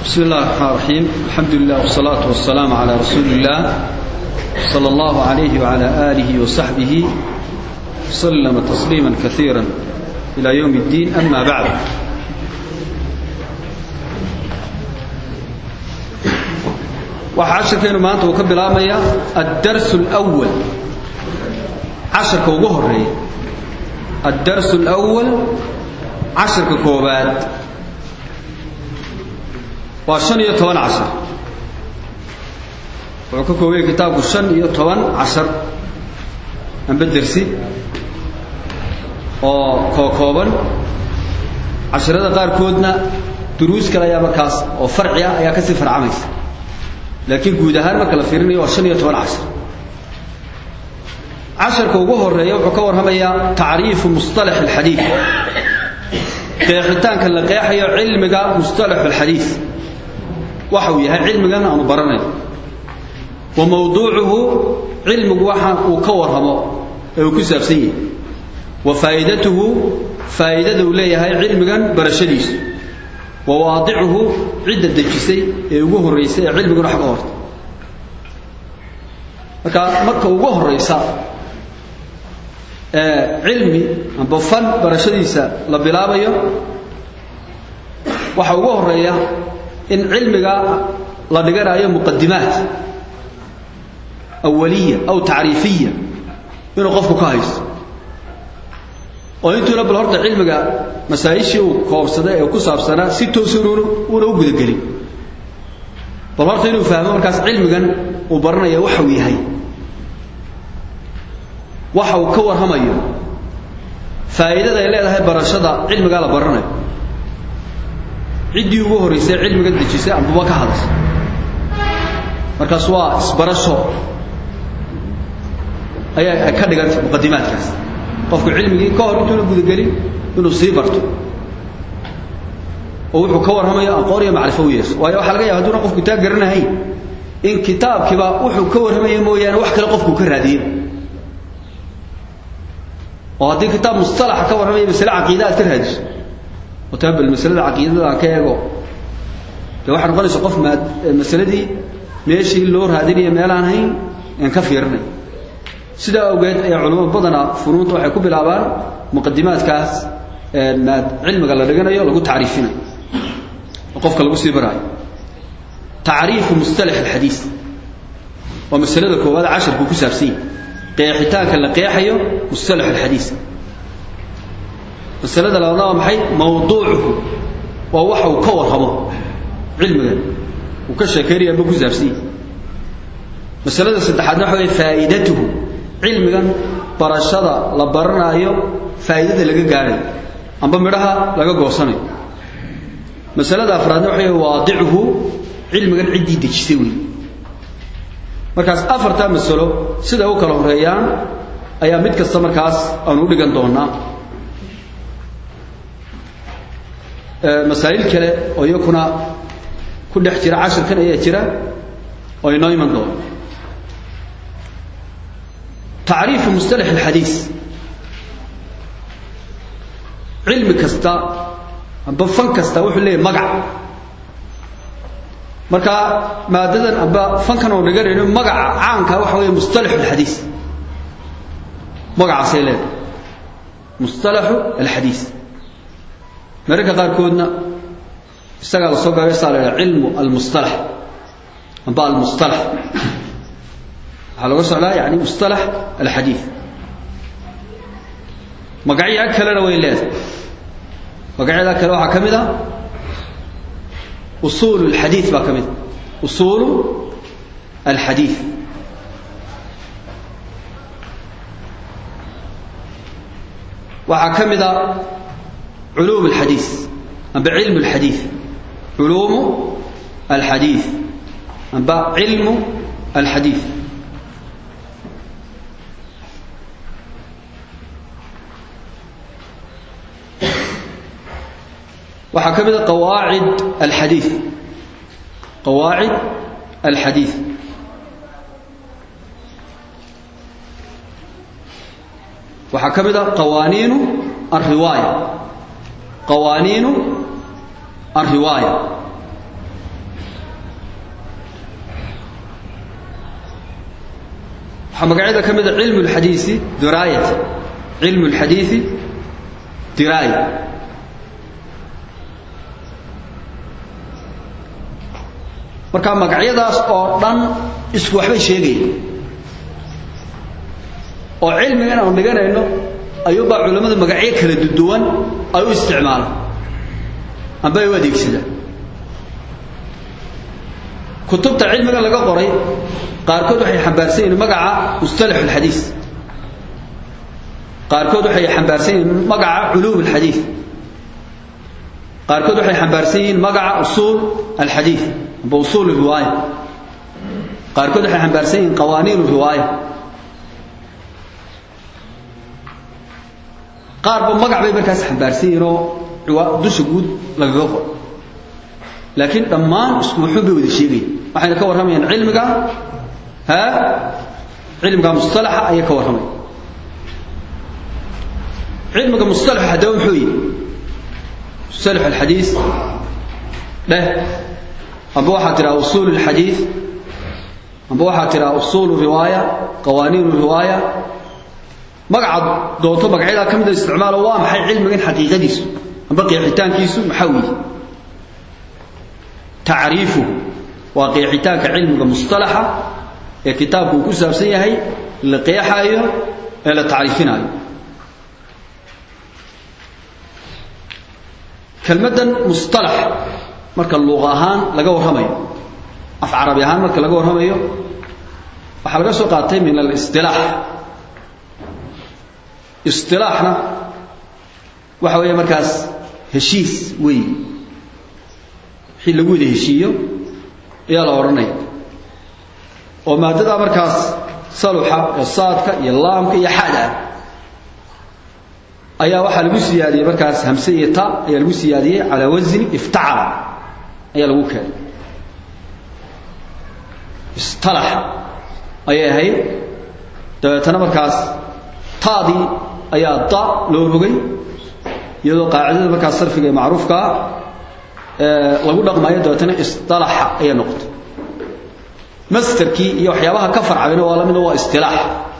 بسم الله الرحمن الرحيم الحمد لله والصلاة والسلام على رسول الله صلى الله عليه وعلى آله وصحبه وسلم تسليما كثيرا إلى يوم الدين أما بعد waxaa casharkeenu maanta uu ka bilaabmaya addarsu alawal casharka ugu horeeya addarsu alawal casharka koobaad waa shan iyo toban cashar wuxuu ka koobaya kitaabku shan iyo toban cashar amba dersi oo kookooban casharada qaarkoodna duruus kale ayaa markaas oo farci ah ayaa kasii farcamaysa laakiin guud ahaan marka la fiirinayo waa shan iyo toban cashar casharka ugu horeeya wuxuu ka warramayaa tacriifu musطalax alxadiid qeexitaanka la qeexayo cilmiga musطalax alxadiid waxa uu yahay cilmigan aanu baranayo wa mawduucuhu cilmigu waxa uu ka warramo ee uu ku saabsan yahay wa faa'idatuhu faa'idada uu leeyahay cilmigan barashadiisu wa waadicuhu cidda dejisay ee ugu horraysay ee cilmiguna xag horta marka marka ugu horraysa ee cilmi amba fan barashadiisa la bilaabayo waxa ugu horreeya in cilmiga la dhiganayo muqadimaat awaliya aw tacriifiya inuu qofku ka haysto oo intuuna bal horta cilmiga masaa-ishii uu koobsaday ee ku saabsanaa si toosan uuna u gudagelin bal horta inuu fahmo markaas cilmigan uu baranaya waxa uu yahay waxa uu ka warramayo faa'iidada ay leedahay barashada cilmigaa la baranayo ciddii ugu horraysay cilmiga dejisay ambaba ka hadashay markaas waa isbarasho ayaa ka dhigantay muqadimaadkaas qofku cilmigii ka hor intuuna gudagelin inuu sii barto oo wuxuu ka warramayo aqoon iyo macrifo u yeesho waayo waxaa laga yaaba haduuna qofku taa garanahayn in kitaabkiiba wuxuu ka warramaya mooyaane wax kale qofku ka raadiye oo haddii kitaab mustalaxa ka warramaya masale caqiida aad ka raadiso oo taa bal masalada caqiidada aan ka eego dee waxaa noqonaysa qof maad masaladii meeshii loo raadinaya meelaan hayn aan ka fiirinay sidaa awgeed ayaa culamada badanaa funuunta waxay ku bilaabaan muqadimaadkaas maad cilmiga la dhiganayo lagu tacriifinayo oo qofka lagu sii baraayo tacriifu mustalax alxadiis waa masalada koowaad casharku ku saabsan yahay qeexitaanka la qeexayo mustalax alxadiis masalada labaadna waa maxay mawduucuhu waa waxa uu ka warramo cilmigan uu ka sheekeynaya amba ku saabsan yahay masalada saddexaadna waxa wey faa'idatuhu cilmigan barashada la baranaayo faa'iidada laga gaarayo amba midhaha laga goosanayo masalada afraadna waxa wey waadicuhu cilmigan ciddii dejisay wey markaas afartaa masalo siday u kala horeeyaan ayaa mid kasta markaas aanu u dhigan doonaa masaa'il kale oo iyakuna ku dhex jira cashirkan ayaa jira oo inoo iman doono tacriifu mustalax alxadiis cilmi kasta amba fan kasta wuxuu leeyahy magac marka maadadan amba fankan oo dhiganayno magaca caanka waxa weeye mustalaxu alxadiis magacaasay leedahay mustalaxu alxadiis mararka qaarkoodna isagaa la soo gaabay saa la idhaha cilmu almustalax amba almustalax waxaa looga socdaa yani mustalax alxadiid magacyo kalena way leedahay magacyada kale waxaa ka mid a usuul alxadiid baa ka mid a usuulu alxadiid waxaa ka mid a culuum alxadiid amba cilmu alxadiid culuumu alxadiid amba cilmu alxadiid waxaa ka mid a qawaacid alxadiid qawaacid alxadiid waxaa ka mid a qawaaniinu alriwaaya qawaaniinu alriwaaya waxaa magacyada ka mid a cilmu lxadiisi diraayati cilmu lxadiisi diraaya marka magacyadaas oo dhan isku waxbay sheegaya oo cilmiga in aanu dhiganayno ayuubaa culammadu magacyo kala duwan ay u isticmaalaan amba ay u adeegsadaan kutubta cilmiga laga qoray qaarkood waxay xambaarsan yihiin magaca mustalax alxadiis qaarkood waxay xambaarsan yihiin magaca culuum alxadiis qaarkood waxay xambaarsan yihiin magaca usuul alxadiis amba usuul riwaaya qaarkood waxay xambaarsan yihiin qawaaniin riwaaya qaarba magac bay markaas xambaarsan yihiin oo dusha guud lagaga qoro laakiin dhammaan isku wuxuun bay wada sheegayaan waxayna ka warramayaan cilmiga ha cilmiga mustalaxa ayay ka warramaya cilmiga mustalaxa haddaba muxuu yihi mustalax alxadiis dheh amba waxaa tiraa usuul alxadiis amba waxaa tiraa usuul riwaaya qawaaniin riwaaya magaca doonto magacyadaa ka mida isticmaalo waa maxay cilmigan xaqiiqadiisu amba qeexitaankiisu maxaa weeye tacriifuhu waa qeexitaanka cilmiga mustalaxa ee kitaabku uu ku saabsan yahay la qeexaayo ee la tacriifinaayo kelmaddan mustalax marka luuqa ahaan laga warramayo af carabi ahaan marka laga warramayo waxaa laga soo qaatay min alistilaax istilaaxna waxa weeye markaas heshiis weey wixii lagu wada heshiiyo ayaa la odhanaya oo maadada markaas saluxa ee saadka iyo laamka iyo xada ayaa waxaa lagu siyaadiyey markaas hamse iyo ta ayaa lagu siyaadiyey calaa wasni iftacala ayaa lagu keenay istalaxa ayay ahayd dabeetana markaas taadii ayaa da loo rogay iyadoo qaacidada markaas sarfiga ee macruufkaa lagu dhaqmaayo dabeetana isalaxa ayay noqotay masterkii iyo waxyaabaha ka farcayna waa lamida waa istilaax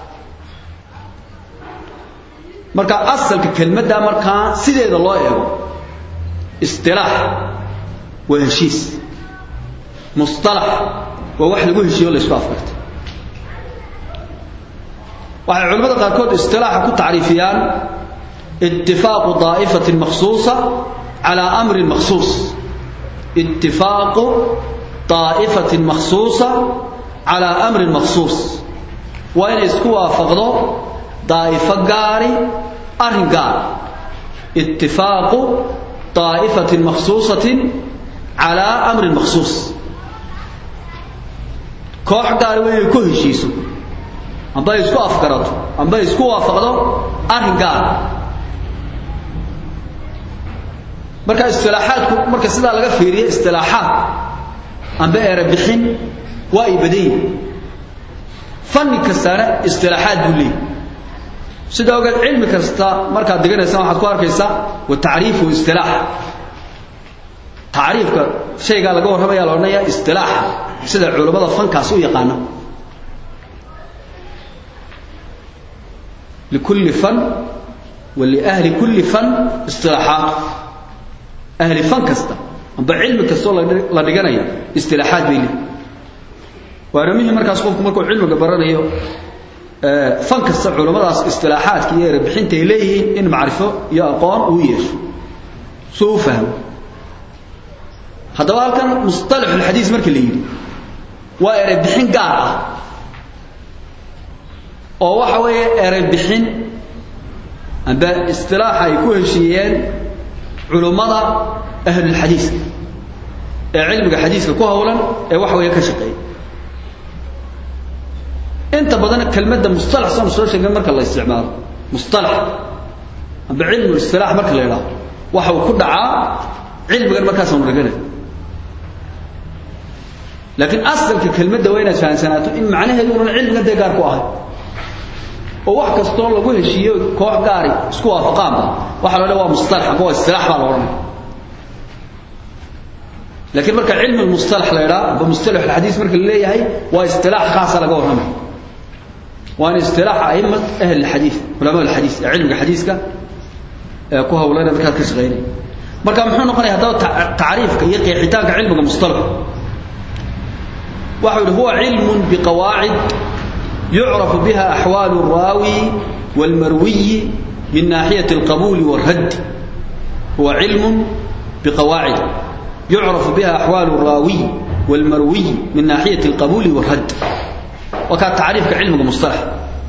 marka asalka kelmadda markaa sideeda loo eego istilaax waa heshiis mustalax waa wax lagu heshiiyo la isku afkartay waxay culimmada qaarkood istilaaxa ku tacriifiyaan itifaaqu daa'ifatin makhsuusa calaa amrin makhsuus itifaaqu daa'ifatin makhsuusa calaa amrin makhsuus waa inay isku waafaqdo daa'ifo gaari arrin gaar itifaaqu daa'ifatin makhsuusatin calaa amrin makhsuus koox gaari waa inay ku heshiiso amba ay isku afgarato amba ay isku waafaqdo arrin gaar marka istilaaxaadku marka sidaa laga fiiriyo istilaaxaad amba eera bixin waa ay badan yihin fanni kastana istilaaxaad buu leeyahy sidaa ogeed cilmi kasta markaad diganaysaan waxaad ku arkaysaa wa tacriifu istilaax tacriifka shaygaa laga warramaya la odhanaya istilaaxa sida culammada fankaas u yaqaana likulli fan wa liahli kulli fan istilaaxaat ahli fan kasta amba cilmi kastoo la dhiganayo istilaaxaad bay leeyihin waana muhim markaas qofku markuu cilmiga baranayo fan kasta culammadaas istilaaxaadka iyo erebixinta ay leeyihiin in macrifo iyo aqoon uu yeesho soo u fahmo haddaba halkan musطalaxulxadiis marka la yidhi waa erebixin gaar ah oo waxa weeye erebixin amba istilaaxa ay ku heshiiyeen culummada ahlulxadiiska ee cilmiga xadiiska ku howlan ee waxa weeye ka shaqeeya inta badan kelmadda mustalax sanu soo sheegay marka la isticmaalo mustalax amba cilmu istilaax marka la idhaahdo waxa uu ku dhacaa cilmigan markaasaanu dhiganay laakiin asalka kelmadda waa inaad fahamsanaato in macnaheedu unan cilmigan dee gaar ku ahay oo wax kastoo lagu heshiiyo koox gaari isku waafaqaanba waxa la odhan waa mustalax amba waa istilaax baa la odhanaya laakiin marka cilmi mustalax la idhaha amba mustalax alxadiis marka la leeyahay waa istilaax khaasa laga warramay waana istilaaxa a'imat ahli alxadiid culamaa alxadiis ee cilmiga xadiiska ee ku hawlana markaad ka shaqaynay marka muxuu noqonaya haddaba tacriifka iyo qeexitaanka cilmiga mustalax waxa yidhi huwa cilmun biqawaacid yucrafu biha axwaalu الraawi wاlmarwiyi min naaxiyati اlqabuuli wاlradd huwa cilmun biqawaacid yucrafu biha axwaalu الraawiy wاlmarwiy min naaxiyati اlqabuuli wاlradd waa kaa tacriifka cilmiga mustalax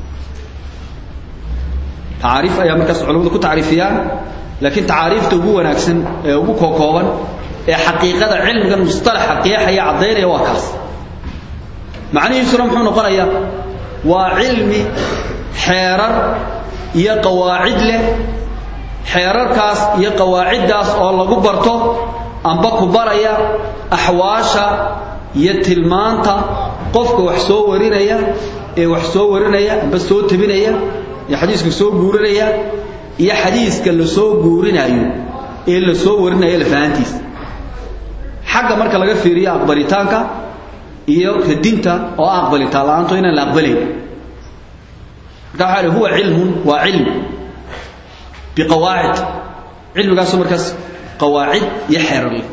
tacaariif ayaa markaas culamadu ku tacriifiyaan laakiin tacaariifta ugu wanaagsan ee ugu kookooban ee xaqiiqada cilmigan mustalaxa qeexaya caddaynaya waa kaas macnihiisuna muxuu noqonayaa waa cilmi xeerar iyo qawaacid leh xeerarkaas iyo qawaaciddaas oo lagu barto amba ku baraya axwaasha iyo tilmaanta qofka wax soo warinaya ee wax soo warinaya amba soo tabinaya ee xadiiska soo guurinaya iyo xadiiska la soo guurinayo ee la soo warinayo lafahantiisa xagga marka laga fiiriyo aqbalitaanka iyo radinta oo aqbalitaan la-aanto inaan la aqbalayn marka waxaa li huwa cilmun waa cilmi biqawaacid cilmigaasu markaas qawaacid iyo xeerar leh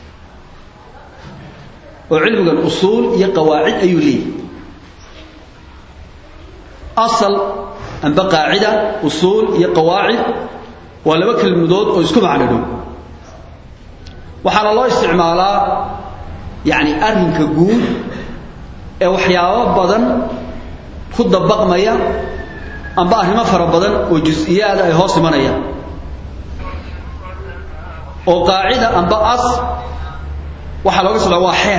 oo cilmigan usuul iyo qawaacid ayuu leeyahy asal amba qaacida usuul iyo qawaacid waa laba kelmadood oo isku macno dhow waxaana loo isticmaalaa yacni arrinka guud ee waxyaabo badan ku dabaqmaya amba arrimo fara badan oo jus-iyaada ay hoos imanayaan oo qaacida amba as waxaa looga socdaa waa xeer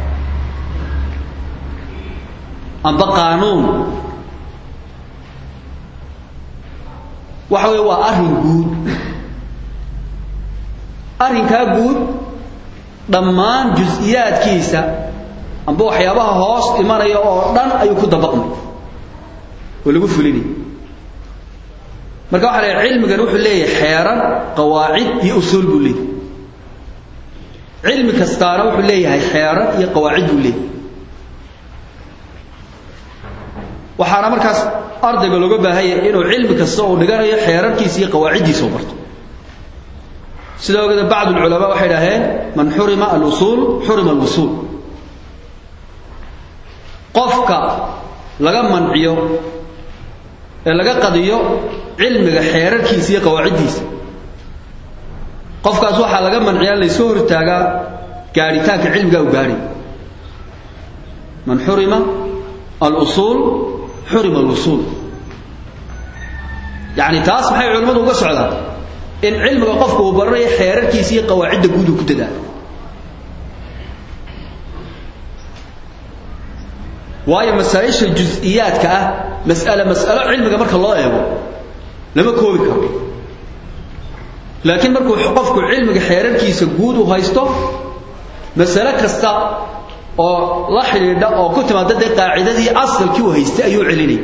amba qaanuun waxa weeye waa arrin guud arrinkaa guud dhammaan jus-iyaadkiisa amba waxyaabaha hoos imanaya oo dhan ayuu ku dabaqmay oo lagu fulinay marka waxa la cilmigan wuxuu leeyahay xeeran qawaacid iyo usuul buu leeyahay cilmi kastaana wuxuu leeyahay xeeran iyo qawaacid buu leeyahay waxaana markaas ardayga looga baahanya inuu cilmi kasta uu dhiganayo xeerarkiisa iyo qawaaciddiisa u barto sida ogeeda bacd ulculamaa waxay idhaaheen man xurima alusuul xurima alwusuul qofka laga manciyo ee laga qadiyo cilmiga xeerarkiisa iyo qawaaciddiisa qofkaas waxaa laga manciyaa laysoo hortaagaa gaadhitaanka cilmigaa u gaadhay man xurima alusuul xurima alwusuul yacni taas maxay culimmadu uga socdaan in cilmiga qofka uu baranayo xeerarkiisa iyo qawaacidda guud uu ku dadaalo waayo masaa-isha jus-iyaadka ah mas'ale mas'alo cilmiga marka loo eego lama koobi karo laakiin markuu qofku cilmiga xeerarkiisa guud u haysto masale kasta oo la xidhiidha oo ku timaada dee qaacidadii asalkii uu haystay ayuu celinay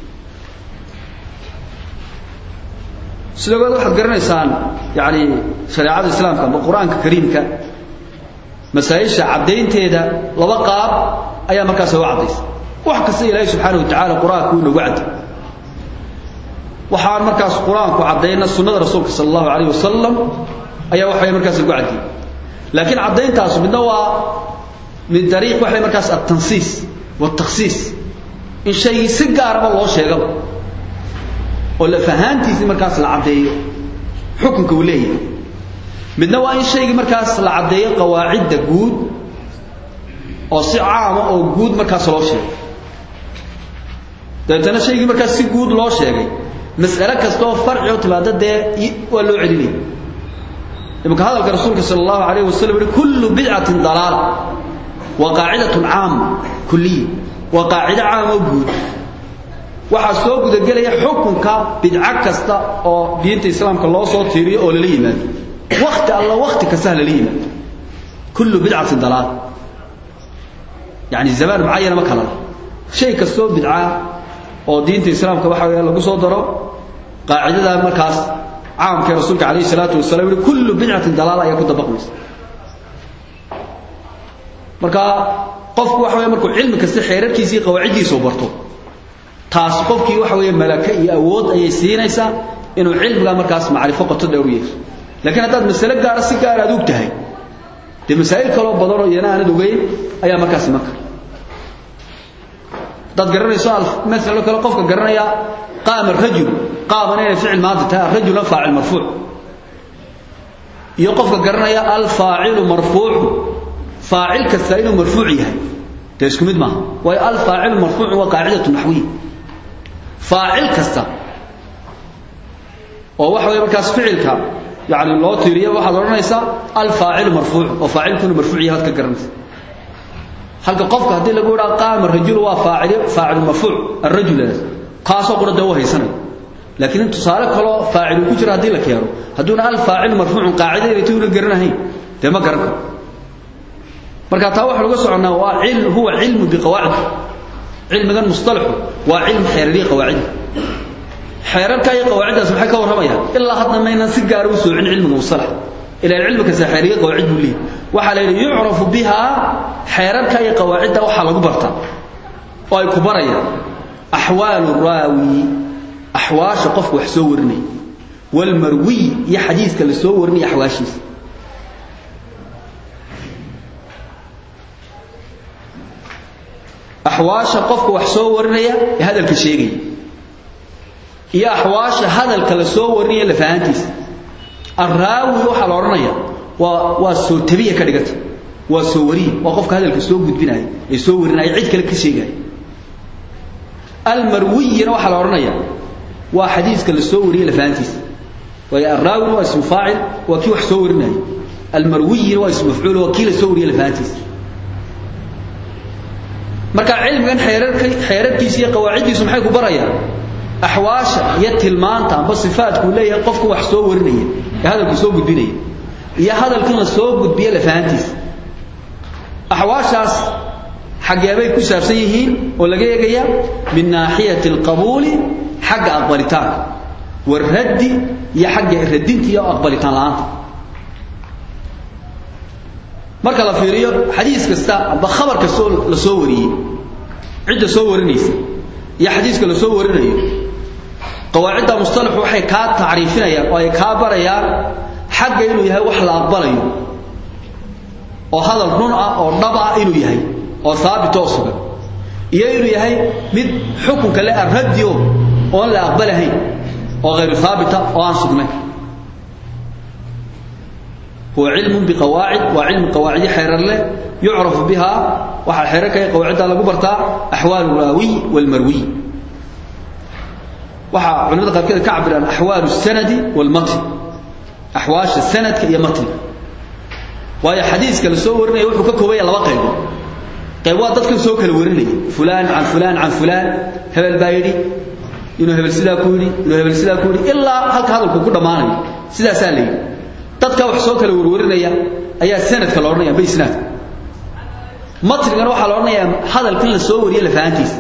sidoo kale waxaad garanaysaan yacni shareecada islaamka ama qur-aanka kariimka masaa-isha caddaynteeda laba qaab ayaa markaas uga caddaysa wax kasta ilaahay subxaana wa tacaala qur-aanka uu nagu cadday waxaan markaas qur-aanku caddayna sunnada rasuulka sala allahu calayh wasalam ayaa waxay markaas lagu caddiyey laakiin caddayntaas midna waa min dariiq waxay markaas altansiis waaltakhsiis in shaygii si gaaraba loo sheegaba oo lafahaantiisii markaas la caddeeyo xukunka uu leeyahay midna waa in shaygii markaas la caddeeyo qawaacidda guud oo si caama oo guud markaas loo sheegay dabeetana shaygii markaas si guud loo sheegay mas'ale kasta oo farci oo timaada dee waa loo celinaya imanka hadalka rasuulka sala allahu alayh wasalam yihi kullu bidcatin dalaala waa qaacidatun caama kuliya waa qaacido caama oo guud waxaa soo gudagelaya xukunka bidco kasta oo diinta islaamka loo soo tiiriyo oo lala yimaado wakti alla wakti kasta ha lala yimaado kullu bidcatin dalaal yani zamaan mucayana ma kala shay kastoo bidca oo diinta islaamka waxa weya lagu soo daro qaacidada markaas caamkee rasuulka calayhi salaatu wasalam yihi kullu bidcatin dalaala ayaa ku dabaqmaysa marka qofku waxa weya markuu cilmi kasta xeerarkiisa iyo qawaaciddiisa u barto taas qofkii waxa weeye malaka iyo awood ayay siinaysaa inuu cilmiga markaas macrifo qoto dheer u yeesho laakiin haddaad masale gaara si gaar aad og tahay dee masaa'il kaloo badanoo iyana aanad ogeyn ayaa markaas iman kara haddaad garanayso masalo kale qofka garanaya qaama rajul qaamana inay ficil maanta tahay arajula faacil marfuuc iyo qofka garanaya alfaacilu marfuucu faacil kasta inuu marfuuc yahay dee isku mid maaha waayo alfaacilu marfuucu waa qaacidatu naxwiya faacil kasta oo waxa weeye markaas ficilka yani loo tiiriyo waxaad odhanaysaa alfaacilu marfuuc oo faacilkuna marfuuc yahay waad ka garanaysa halka qofka haddii lagu idhaa qaama rajulu waa faacil faacilu marfuuc arajul kaasoo qura dee u haysanaya laakiin in tusaale kaloo faacilu ku jira haddii la keeno hadduuna alfaacilu marfuucun qaacida inay tuuna garanahayn dee ma garan karo marka taa waxaan uga soconnaa waa cil huwa cilmu biqawaacid cilmigan mustalaxu waa cilm xeerariya qawaacida xeerarka iyo qawaaciddaas maxay ka warramayaan ilaa hadda maynan si gaara u soocin cilmiga mustalax ilaa cilmi kasta xeeriya qawaacid buu leeyahy waxaa la yidhi yucrafu bihaa xeerarka iyo qawaacidda waxaa lagu bartaa oo ay ku barayaan axwaalu raawi axwaasha qofka wax soo warinaya walmarwiy iyo xadiiska la soo warinaya axwaashiisa axwaasha qofka wax soo warinaya ee hadalka sheegaya iyo axwaasha hadalka la soo warinaya lafahantiisa arraawi waxaa la odhanaya waa waa soo tabiya ka dhiganta waa soo wariye waa qofka hadalka soo gudbinaya ee soo warinaya cid kale ka sheegaya almarwiyina waxaa la odhanaya waa xadiiska la soo wariyey lafahantiisa waayo arraawina waa ismu faacil waa kii wax soo warinaya almarwiyina waa ismu mafcuul waa kii la soo wariyey lafahantiisa marka cilmigan xeerarka xeerarkiisa iyo qawaaciddiisu maxay ku barayaan axwaasha iyo tilmaanta amba sifaadkuu leeyahay qofku wax soo warinaya ee hadalku soo gudbinaya iyo hadalkan la soo gudbiye lafahantiisa axwaashaas xaggeebay ku saabsan yihiin oo laga eegaya min naaxiyati alqabuuli xagga aqbalitaanka waraddi iyo xagga radinta iyo aqbalitaan la'aanta marka la fiiriyo xadiis kasta amba khabar kastoo la soo wariyey cidda soo warinaysa iyo xadiiska la soo warinayo qawaacidda mustalaxu waxay kaa tacriifinayaan oo ay kaa barayaan xagga inuu yahay wax la aqbalayo oo hadal run ah oo dhab ah inuu yahay oo haabit oo sugan iyo inuu yahay mid xukunka le arraddi o oon la aqbalahayn oo hayru haabita oo aan sugnayn huwa cilmun biqawaacid waa cilmi qawaacidi xeerar leh yucrafu biha waxaa xeerarka iyo qawaacidda lagu bartaa axwaalu raawiy walmarwiy waxaa culimada qaarkeed ka cabiraan axwaalu sanadi walmatn axwaasha sanadka iyo matniga waayo xadiiska la soo warinaya wuxuu ka koobaya laba qaybood qayb waa dadkan soo kala warinaya fulaan can fulaan can fulaan hebel baa yidhi inuu hebel sidaa ku yidhi inuu hebel sidaa ku yidhi ilaa halka hadalku ku dhammaanayo sidaasaa la yidhi dadka wax soo kala warwarinaya ayaa sanadka la odhanaya amba isnaadka matnigana waxaa la odhanayaa hadalkan la soo wariye lafahantiisa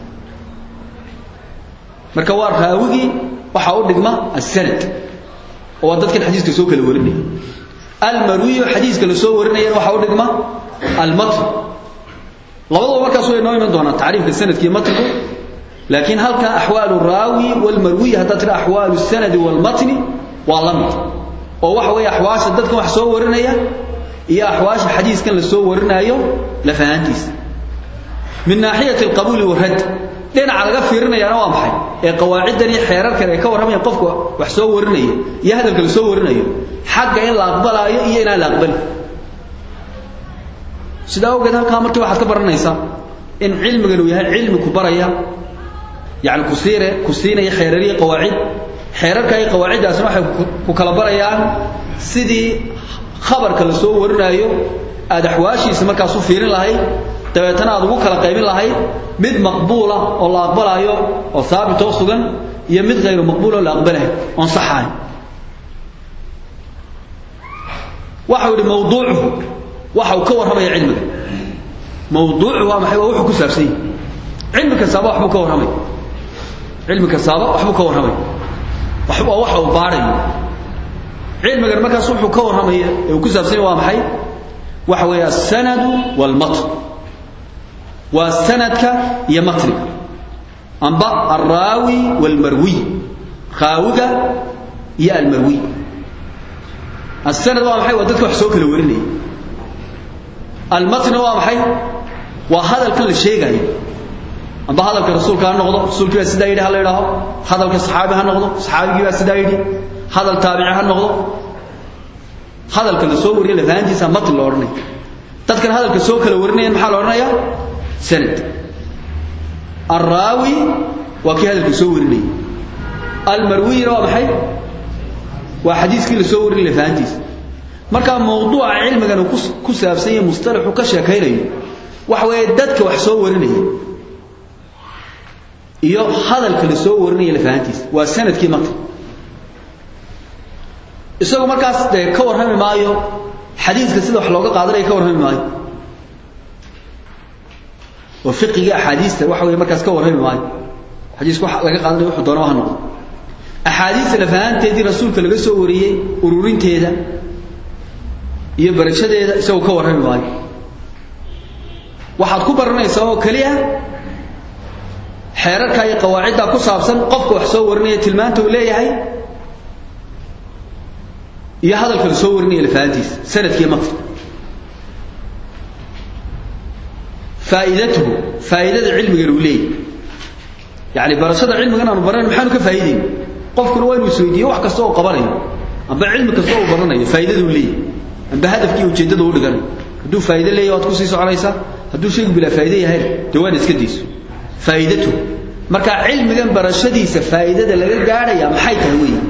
marka waa raawigii waxaa u dhigma asanad oo waa dadkan xadiiska soo kala warinaya almarwiyo xadiiska la soo warinayana waxaa u dhigma almatn labadaba markaas way noo iman doonaa tacriifka sanadka iyo matnigu laakiin halka axwaalu raawi walmarwiy haddaad tira axwaalu sanadi walmatni waa la mid oo waxa weeye axwaasha dadkan wax soo warinaya iyo axwaasha xadiiskan la soo warinaayo lafahantiisa min naaxiyati alqabuuli waradd dhinaca laga fiirinayaana waa maxay ee qawaaciddan iyo xeerarkan ay ka warramayaan qofka wax soo warinaya iyo hadalka la soo warinayo xagga in la aqbalaayo iyo inaan la aqbalin sidaa awgeed halkaa markii waxaad ka baranaysaa in cilmigan uu yahay cilmi ku baraya yani ku siire ku siinaya xeerariya qawaacid xeerarka iyo qawaaciddaasna waxay ku kala barayaan sidii khabarka la soo warinaayo aad axwaashiisa markaas u fiirin lahayd dabeetana aad ugu kala qaybin lahayd mid maqbuula oo la aqbalaayo oo haabit oo sugan iyo mid hayru maqbuul oo la aqbalahay oon saxahay waxau yidhi mawduucuhu waxa uu ka warramaya cilmiga mawduucu waa maxay waa wuxuu ku saabsan yahay cilmi kastaaba waxbuu ka warramay cilmi kastaaba waxbuu ka warramay waxba waxa uu baarayo cilmigan markaas wuxuu ka warramaya ee uu ku saabsan yahay waa maxay waxa weeye as-sanadu wal-matn waa sanadka iyo matniga amba alraawi waalmarwiy raawiga iyo almarwiy asanad waa maxay waa dadka wax soo kala warinaya almatna waa maxay waa hadalkan la sheegayo amba hadalka rasuulka ha noqdo rasuulkii baa sidaa yidhi ha la idhaaho hadalka saxaabi ha noqdo saxaabigii baa sidaa yidhi hadal taabici ha noqdo hadalka la soo wariya lafahantiisa matn la odhanaya dadkan hadalka soo kala warinaya maxaa la odhanayaa sanad alraawi waa kii hadalka soo warinaya almarwiyina waa maxay waa xadiiskii la soo warin lafahantiisa markaa mawduuca cilmigan uu ku saabsan yahay mustalaxu ka sheekaynayo waxa weeye dadka wax soo warinaya iyo hadalka la soo warinaya lafahantiisa waa sanadkii marka isagu markaas dee ka warrami maayo xadiiska sida wax looga qaadanaya ka warrami maayo oo fiqigii axaadiista waxa weeye markaas ka warrami maayo xadiiska wax laga qaadanayo wuxuu doona ha noqdo axaadiista lafahanteedii rasuulka laga soo wariyey ururinteeda iyo barashadeeda isagu ka warrami maayo waxaad ku baranaysaa oo keliya xeerarka iyo qawaaciddaa ku saabsan qofka wax soo warinaya tilmaanta uu leeyahay iyo hadalka la soo warinaya lafahantiisa sanadkiiyo matr faa'iidatuhu faa'iidada cilmigan uu leeyahay yacni barashada cilmigan aanu baranay maxaanu ka faa'iidayna qofkuna waa inuu isweydiiyo wax kasta oo qabanayo amba cilmi kasta oo baranayo faa'iidada uu leeyahay amba hadafkii ujeeddada u dhiganayo hadduu faa'iido leeyahay waad kusii soconaysaa hadduu shaygu bilaa faa'iide yahay dee waana iska dayso faa'iidatuhu marka cilmigan barashadiisa faa'iidada laga gaadhaya maxay tahay weeye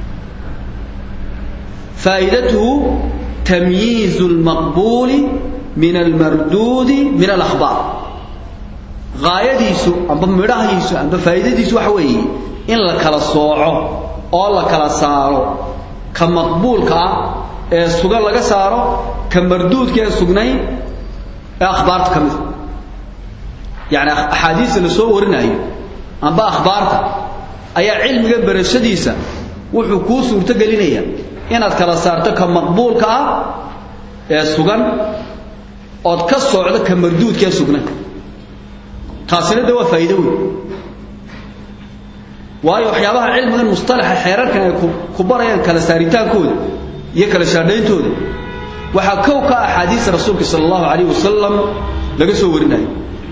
faa'iidatuhu tamyiizu lmaqbuuli min almarduudi min alakhbaar gaayadiisu amba midhahiisu amba faa'iidadiisu waxa weeye in la kala sooco oo la kala saaro ka maqbuulka ah ee sugan laga saaro ka marduudka ee sugnayn ee akhbaarta ka mida yacni axaadiista la soo warinayo amba akhbaarta ayaa cilmiga barashadiisa wuxuu kuu suurto gelinayaa inaad kala saarto ka maqbuulka ah ee sugan ood ka socdo ka marduudka ee sugnayn taasina de waa faa'iido weyn waayo waxyaabaha cilmigan mustalaxa xeerarkan ay ku barayaan kala saaritaankooda iyo kala shaadhayntooda waxaa kow ka axaadiista rasuulka sala allahu calayh wasalam laga soo warinayo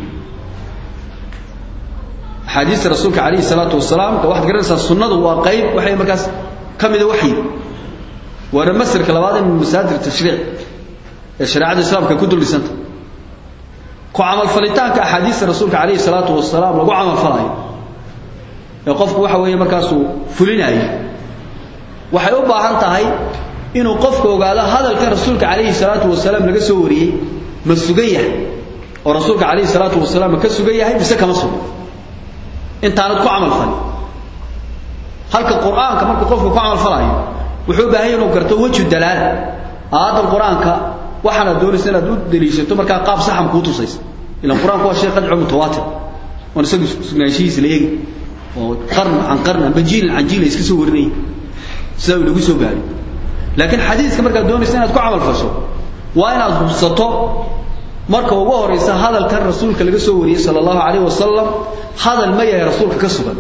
axaadiista rasuulka calayhi salaatu wasalaam de waxaad garanaysaa sunnadu waa qayb waxay markaas ka mida waxyi waana masarka labaad ee min masaadir tashriic ee shareecada islaamka ku duldhisanta ku camalfalitaanka axaadiista rasuulka calayhi salaatu wasalaam lagu camalfalayo ee qofku waxa weeye markaasuu fulinayo waxay u baahan tahay inuu qofku ogaado hadalka rasuulka calayhi salaatu wasalaam laga soo wariyey ma sugan yahay oo rasuulka calayhi salaatu wasalaam ma ka sugan yahay mise kama sugan intaanad ku camal falin halka qur-aanka markuu qofku ku camal falayo wuxuu u baahan yahay inuu garto wejhu dalaala aayaddan qur-aanka waxaana doonaysa inaad u daliishato markaa qaab saxan kuu tusaysa ilan qur-aanku waa shay qadco mutawaatir oon isagu sugnaanshihiisa la eegi oo qarn can qarn amba jiilin can jiil ay iska soo warinayay sidaa uu inagu soo gaaray laakiin xadiiska markaad doonaysa inaad ku camal fasho waa inaad hubsato marka ugu horaysa hadalkan rasuulka laga soo wariyey sala allahu calayh wasalam hadal ma yahay rasuulka ka sugan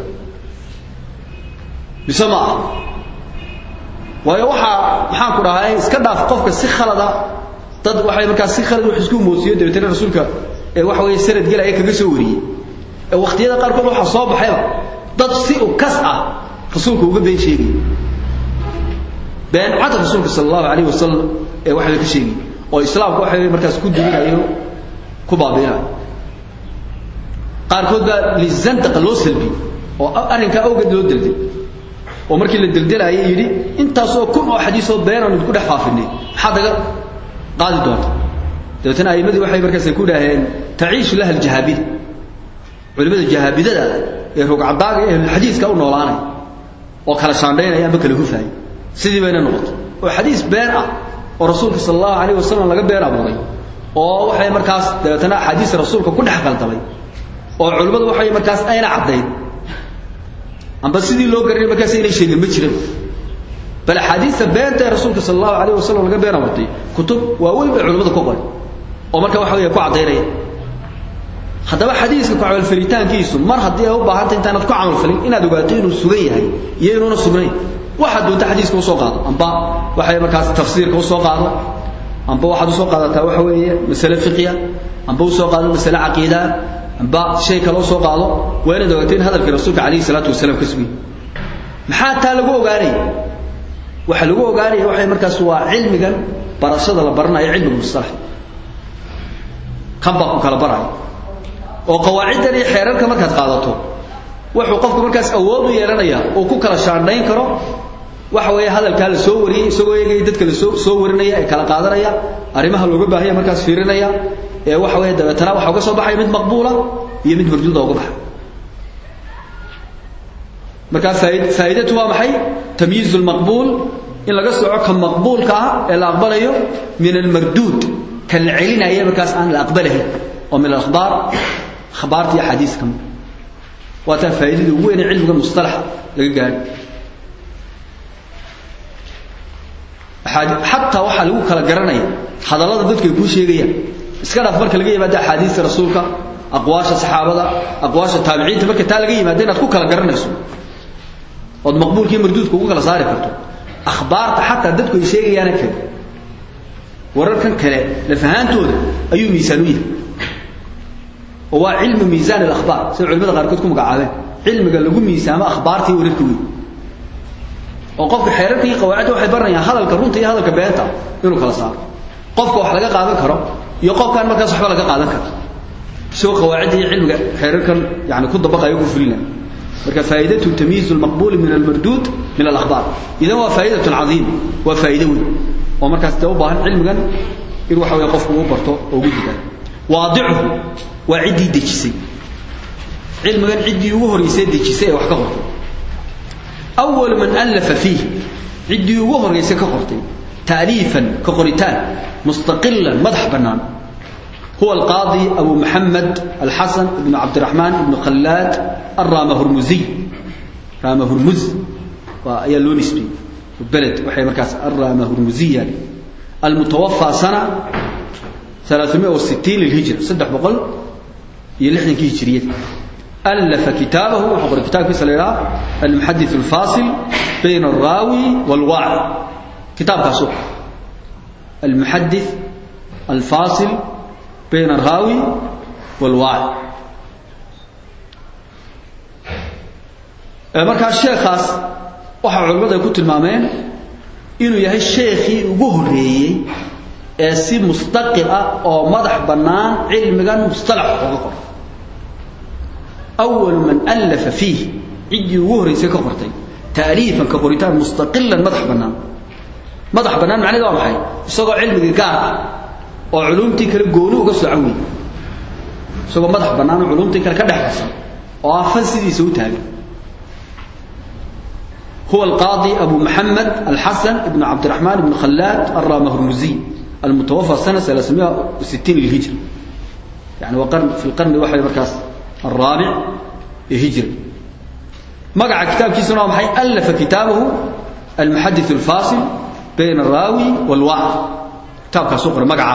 mise ma ah waayo waxaa maxaan ku dhahay iska dhaaf qofka si khalada dad waxay markaas si khalad wax isku moosiyo dabeetana rasuulka ee waxa weeye sanad gelaya kaga soo wariyey ee waqtiyada qaarkood waxaa soo baxayba dad si u kas ah rasuulka uga been sheegay been cad rasuulka sala allahu calayh wasalam ee waxa la ka sheegay oo islaamka waxa weeye markaas ku duminayo ku baabiinayo qaarkood baa lizandaqa loo salbiyey oo arrinkaa awgeed loo delday oo markii la deldelayay yidhi intaasoo kun oo xadiisoo beenaan idinku dhex faafinay maxaad naga qaadi doonta dabeetana a'imadii waxay markaas ku idhaaheen taciishu laha aljahaabida culimmada jahaabidada ee rogcadaaga ee ahlulxadiiska u noolaanaya oo kala shaandhaynaya amba kala hufaaya sidii bayna noqotay oo xadiis been ah oo rasuulka sala allahu calayh wasalam laga been abuuray oo waxay markaas dabeetana axaadiista rasuulka ku dhex qaldamay oo culimmadu waxay markaas ayna caddayn amba sidii loo garanay markaas inay sheegin ma jiran bal axaadiista beenta ee rasuulka sala allahu calayh wasalam laga been abuurtay kutub waaweyn bay culimmadu ka qoray oo marka waxa weeye ku caddaynaya haddaba xadiiska ku camalfalitaankiisu mar haddii ay u baahanta intaanad ku camalfalin inaad ogaato inuu sugan yahay iyo inuuna sugnayn waxaad doonta xadiiska usoo qaado amba waxay markaas tafsiirka usoo qaado amba waxaad usoo qaadataa waxa weeye masale fiqhiya amba usoo qaado masale caqiida amba shay kale usoo qaado waa inaad ogaato in hadalkii rasuulka calayhi salaatu wasalaam ka sugay maxaa taa lagu ogaanaya waxa lagu ogaanaya waxay markaas waa cilmigan barashada la baranayo cilmiga mustalax kan baa ku kala baraya oo qawaaciddan iyo xeerarka markaad qaadato wuxuu qofku markaas awood u yeelanaya oo ku kala shaandhayn karo waxa weeye hadalkaa la soo wariyey isagoo eegaya dadka la soo soo warinaya ee kala qaadanaya arrimaha looga baahanya markaas fiirinaya ee waxa weeye dabeetana waxa uga soo baxaya mid maqbuula iyo mid marduuda uga baxay markaa faaid faa'iidatu waa maxay tamyiizu lmaqbuul in laga soco ka maqbuulka ah ee la aqbalayo min almarduud kan la celinaya markaas aan la aqbalahayn oo min alakhbaar akhbaarta iyo axaadiiska kamid waa taa faa'iidada ugu weyn ee cilmiga mustalaxa laga gaadho xataa waxaa lagu kala garanaya hadallada dadku ay kuu sheegayaan iska dhaaf marka laga yimaado axaadiista rasuulka aqwaasha saxaabada aqwaasha taabiciinta marka taa laga yimaado inaad ku kala garanayso ood maqbuulka iyo marduudka ugu kala saari karto akhbaarta xataa dadku ay sheegayaana kale wararkan kale lafahaantooda ayuu miisaan u yahay oo waa cilmu miisaan alakhbaar sida culimada qaarkood ku magacaabeen cilmiga lagu miisaamo akhbaarta iyo wararka weyn oo qofka xeerarka iyo qawaacidda waxay baranayaan hadalka runta iyo hadalka beenta inuu kala saaro qofka wax laga qaadan karo iyo qofkaan markaas waxba laga qaadan karo isagoo qawaacidda iyo cilmiga xeerarkan yani ku dabaqayo ku fulinaya marka faa'iidatu tamyiizu almaqbuuli min almarduud min alakhbaar idan waa faa'idatun cadiima waa faa'iido weyn oo markaas dee u baahan cilmigan in waxa weeye qofku uu barto oo ugu dadaalo waadicuhu waa ciddii dejisay cilmigan ciddii ugu horreysay dejisay ee wax ka qortay أول من ألف فيه عدي وهر يسك قرتي تأليفا كقرتان مستقلا مدح بنان هو القاضي أبو محمد الحسن بن عبد الرحمن بن خلاد الرامة هرمزي رامة هرمز وهي لونسبي البلد وحي مركز الرامة هرمزية المتوفى سنة 360 للهجرة صدح بقول يلحن كي هجرية ألف كتابه وحضر كتاب في سليرة المحدث الفاصل بين الراوي والواعي كتاب كاسوح المحدث الفاصل بين الراوي والواعي markaa sheekhaas waxaa culimmadu ay ku tilmaameen inuu yahay sheekhii ugu horreeyey ee si mustaqil ah oo madax bannaan cilmigan mustalax uga qoro أول من ألف فيه عدي وهري سيكا قرتي تأليفا كقريتان مستقلا مدح بنان مدح بنان معنى ذا محي سوى علم قار وعلومتي كلا قولوا قصوا عوي سوى مدح بنان وعلومتي كلا كدح بسا وعفن سيدي سوتها هو القاضي أبو محمد الحسن بن عبد الرحمن بن خلاد الرامه الرمزي المتوفى سنة 360 للهجرة يعني وقرن في القرن الواحد مركز الرابع هجري مقع كتاب كيسنا محي ألف كتابه المحدث الفاصل بين الراوي والواعي كتاب كسوقر مقع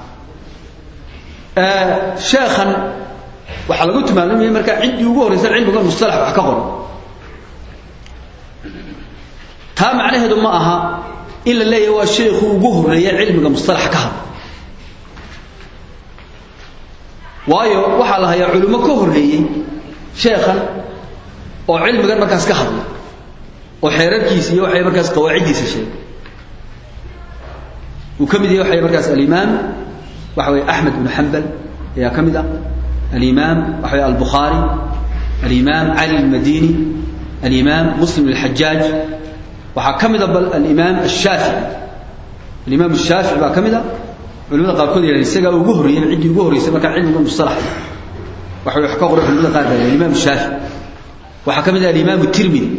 آه شيخا waxaa lagu tilmaamay markaa ciddii ugu horreysay cilmiga mustalax wax ka qoro taa macnaheedu ma aha in la leeyahay waa sheekhu ugu horreeya cilmiga mustalax ka hadla waayo waxaa la hayaa culimo ka horreeyey sheekhan oo cilmigan markaas ka hadla oo xeerarkiisa iyo waxay markaas qawaaciddiisa sheegay uu ka mid yahay waxay markaas alimaam waxa weeye axmed bnu xambal ayaa ka mid ah alimaam waxa weeye albukhaari alimaam cali almadini alimaam muslim alxajaaj waxaa ka mid a bal alimaam ashaafici alimaam ashaafici baa ka mid a culimada qaarkood yidhahdeen isagaa ugu horreeyay ciddii ugu horreysay markaa cilmiga mustalax waxa wax ka qoray culimada qaar baa alimaam shaafi waxaa ka mid ah alimaam tirmidi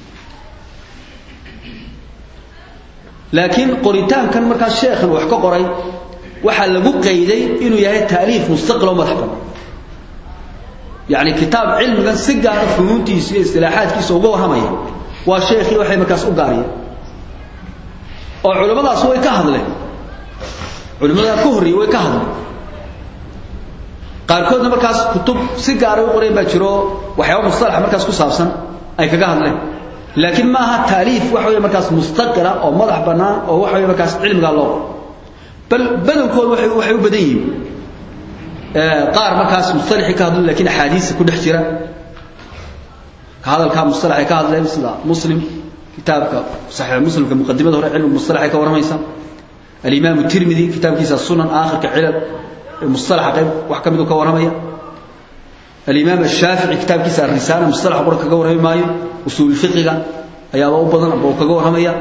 laakiin qoritaankan markaa sheekhan wax ka qoray waxaa lagu qayday inuu yahay taaliif mustaqil oo madax bannaan yacni kitaab cilmigan si gaara funuuntiisa iyo istilaaxaadkiisa uga warramaya waa sheekhii waxay markaas u gaariyeen oo culimmadaas way ka hadleen culimadaa ka horreeyey way ka hadleen qaarkoodna markaas kutub si gaara u qoreen baa jiro waxyaaba mustalaxa markaas ku saabsan ay kaga hadleen laakiin ma aha taaliif waxa weeye markaas mustaqira oo madax bannaan oo waxa weeye markaas cilmigaa loo bal badankooda waxay waxay u badan yihiin qaar markaas mustalixii ka hadlo laakiin axaadiisa ku dhex jira ka hadalkaa mustalax ay ka hadleen sida muslim kitaabka saxiix muslimka muqadimada hore cilmi mustalax ay ka warramaysa alimaam tirmidi kitaabkiisa sunan aakhirka cilal mustalaxa qayb wax ka mid uu ka warramaya alimaam ashaafici kitaabkiisa arisaala mustalax qura kaga warrami maayo usuul fiqiga ayaaba u badan aba uu kaga warramaya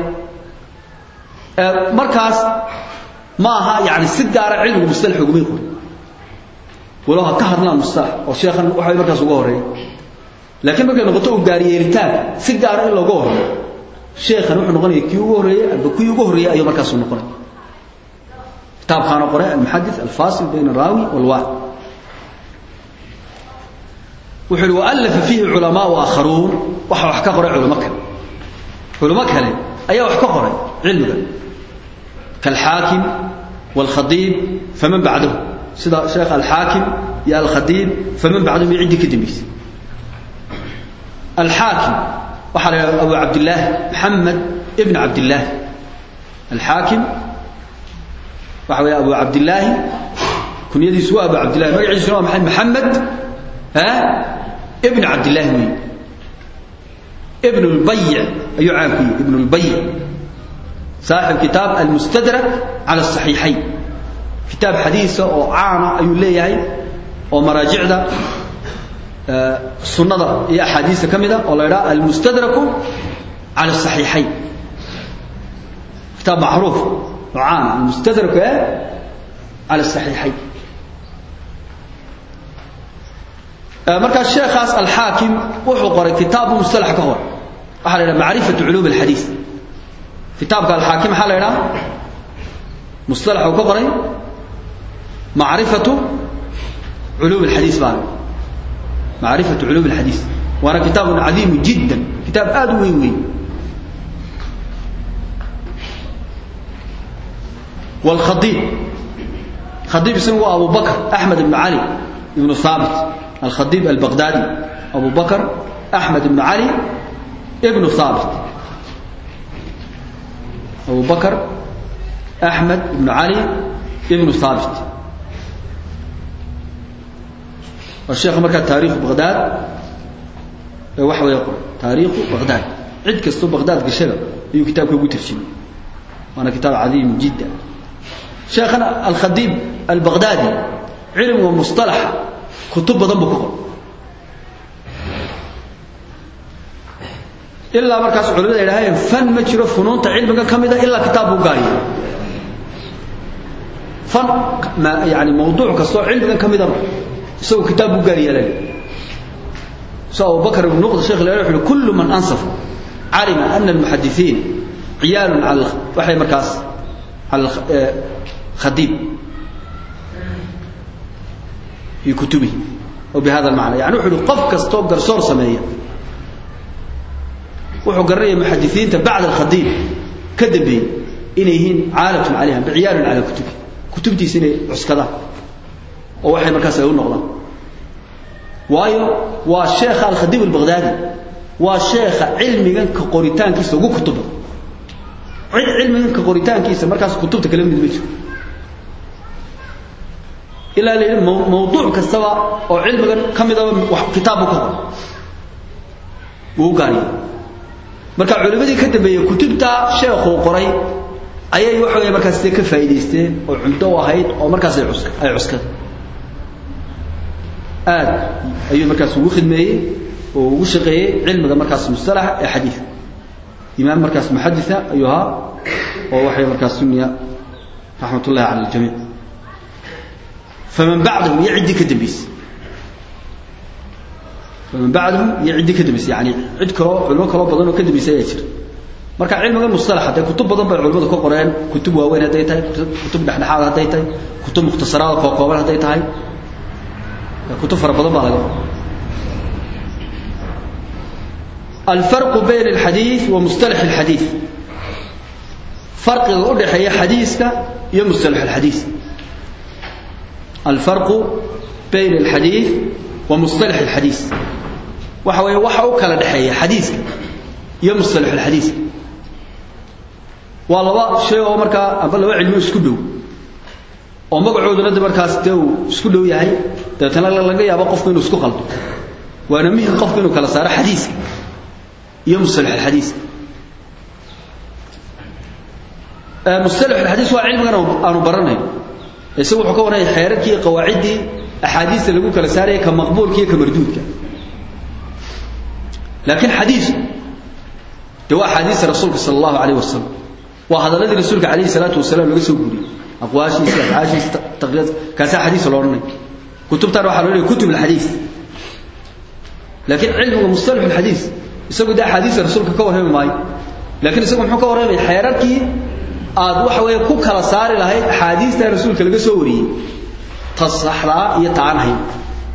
markaas ma aha yani si gaara cilmiga mustalax ugumay qorin walow ha ka hadlaan mustalax oo sheekhan waxay markaas uga horreeya laakiin markay noqoto u gaariyeelitaan si gaara in looga horreeyo sheekhan wuxuu noqonaya kii ugu horreeyey amba kii ugu horreeyey ayuu markaasuu noqonaya kitaabkaana qoray almuxadis alfasil bayna araawi walwaac wuxuu yihi waalafa fiihi culamaau aakharuun waxa wax ka qoray culamo kale culamo kale ayaa wax ka qoray cilmiga kaalxaakim waalkhadiib faman bacdahu sida sheekh alxaakim iyo alkhadiib faman bacdahu iyo ciddii ka dambaysay alxaakim waxaa la yidhahda abu cabdillaahi maxamed ibn cabdillaahi alxaakim waxa weeye abu cabdillaahi kunyadiisu waa abu cabdillahi magaciisuna waa maxay maxamed ibn cabdillaahi weeye ibn lbayic ayuu caan ku yihi ibn lbayic saaxib kitaab almustadrak cala asaxiixayn kitaab xadiisa oo caana ayuu leeyahay oo maraajicda sunnada iyo axaadiista ka mida oo la ydhaha almustadraku cala asaxiixayn kitaab macruuf oo caana almustadraku e cala asaxiixayn markaa sheekhaas alxaakim wuxuu qoray kitaabu mustalax ka hor waxaa la ydhaha macrifatu culuum alxadiis kitaabka alxaakim maxaa la ydhaha mustalax uu ka qoray macrifatu culuum alxadiis baa la macrifatu culuum alxadiis waana kitaabun cadiimu jiddan kitaab aada u weyn weyn والخطيب خطيب اسمه أبو بكر أحمد بن علي بن ثابت الخطيب البغدادي أبو بكر أحمد بن علي ابن ثابت أبو بكر أحمد بن علي ابن ثابت والشيخ مركز تاريخ بغداد وحوى يقول تاريخ بغداد عد كستو بغداد قشرة يو كتاب كيقول ترشمي وانا كتاب عظيم جدا شيخنا الخديب البغدادي علم ومصطلح كتب ضم كفر إلا مركز علماء إلهي فن ما جرى فنون علمك كمدة إلا كتاب قاري فن ما يعني موضوع كسو علمك كمدة سو كتاب قاري لي سو أبو بكر بن نقض الشيخ الإلهي كل من أنصف علم أن المحدثين عيال على وحي مركز على الخديب في كتبه وبهذا المعنى يعني وحلو قف كستو قرصور سمية وحو قرية محدثين بعد الخديب كذبين إنيهين عالة عليها بعيال على كتبه كتبتي سنة عسكدا ووحي مركز يقول نغضا وايو والشيخ الخديب البغدادي والشيخ علمي كقوريتان كيسو كتبه cid cilmiganka qoritaankiisa markaas kutubta kala mid ma jiro ilaa la yidhi mawduuc kastaba oo cilmigan ka midaba kitaabu ka qor wuu gaariya marka culimadii ka dambeeyey kutubta sheekhuu qoray ayay waxa weeye markaas dee ka faa'iidaysteen oo cunto u ahayd oo markaas ay cuska ay cuskada aad ayuu markaas ugu khidmeeyey oo ugu shaqeeyey cilmiga markaas mustalaxa ee xadiidka إمام مركز محدثة أيها ووحي مركز سنية رحمة الله على الجميع فمن بعدهم يعد كدبيس فمن بعدهم يعد كدبيس يعني عد كرو علماء كرو بدن وكدبيس يجر marka cilmiga mustalax haday kutub badan bay culimadu ka qoreen kutub waaweyn haday tahay kutub dhaxdhaxaad haday tahay kutub mukhtasaraad oo kooban haday tahay kutub fara badan baa laga qoray الفرق بين الحديث ومصطلح الحديث فرق أدحي حديثك يا مصطلح الحديث الفرق bayna alxadiid wa mustalax alxadiis waxa weeye waxa u kala dhexeeya xadiiska iyo mustalax alxadiiska waa laba shay oo markaa amba laba cilmi isku dhow oo magacooduna de markaas dee uu isku dhow yahay dabeetana laga yaabo qofku inuu isku qaldo waana muhim qofku inuu kala saaro xadiiska iyo mustalax alxadiiska mustalax alxadiis waa cilmigan aanu baranayno isagu wuxuu ka warramaya xeerarkii iyo qawaaciddii axaadiista lagu kala saaraya ka maqbuulka iyo ka marduudka laakiin xadiisku dee waa axaadiista rasuulka sala allahu calayh wasalam waa hadalladii rasuulka calayhi salaatu wasalaam laga soo guuriyey aqwaashiisa afcaashiisa taqriiraad kaasaa xadiis loo odhanay kutubtaan waxaa loo leeyahay kutub alxadiis laakiin cilmiga mustalax alxadiis isagu dee axaadiista rasuulka ka warrami maayo laakiin isagu muxuu ka warramaya xeerarkii aad waxa weeye ku kala saari lahayd axaadiista rasuulka laga soo wariyey ta saxdaa iyo ta aan ahayn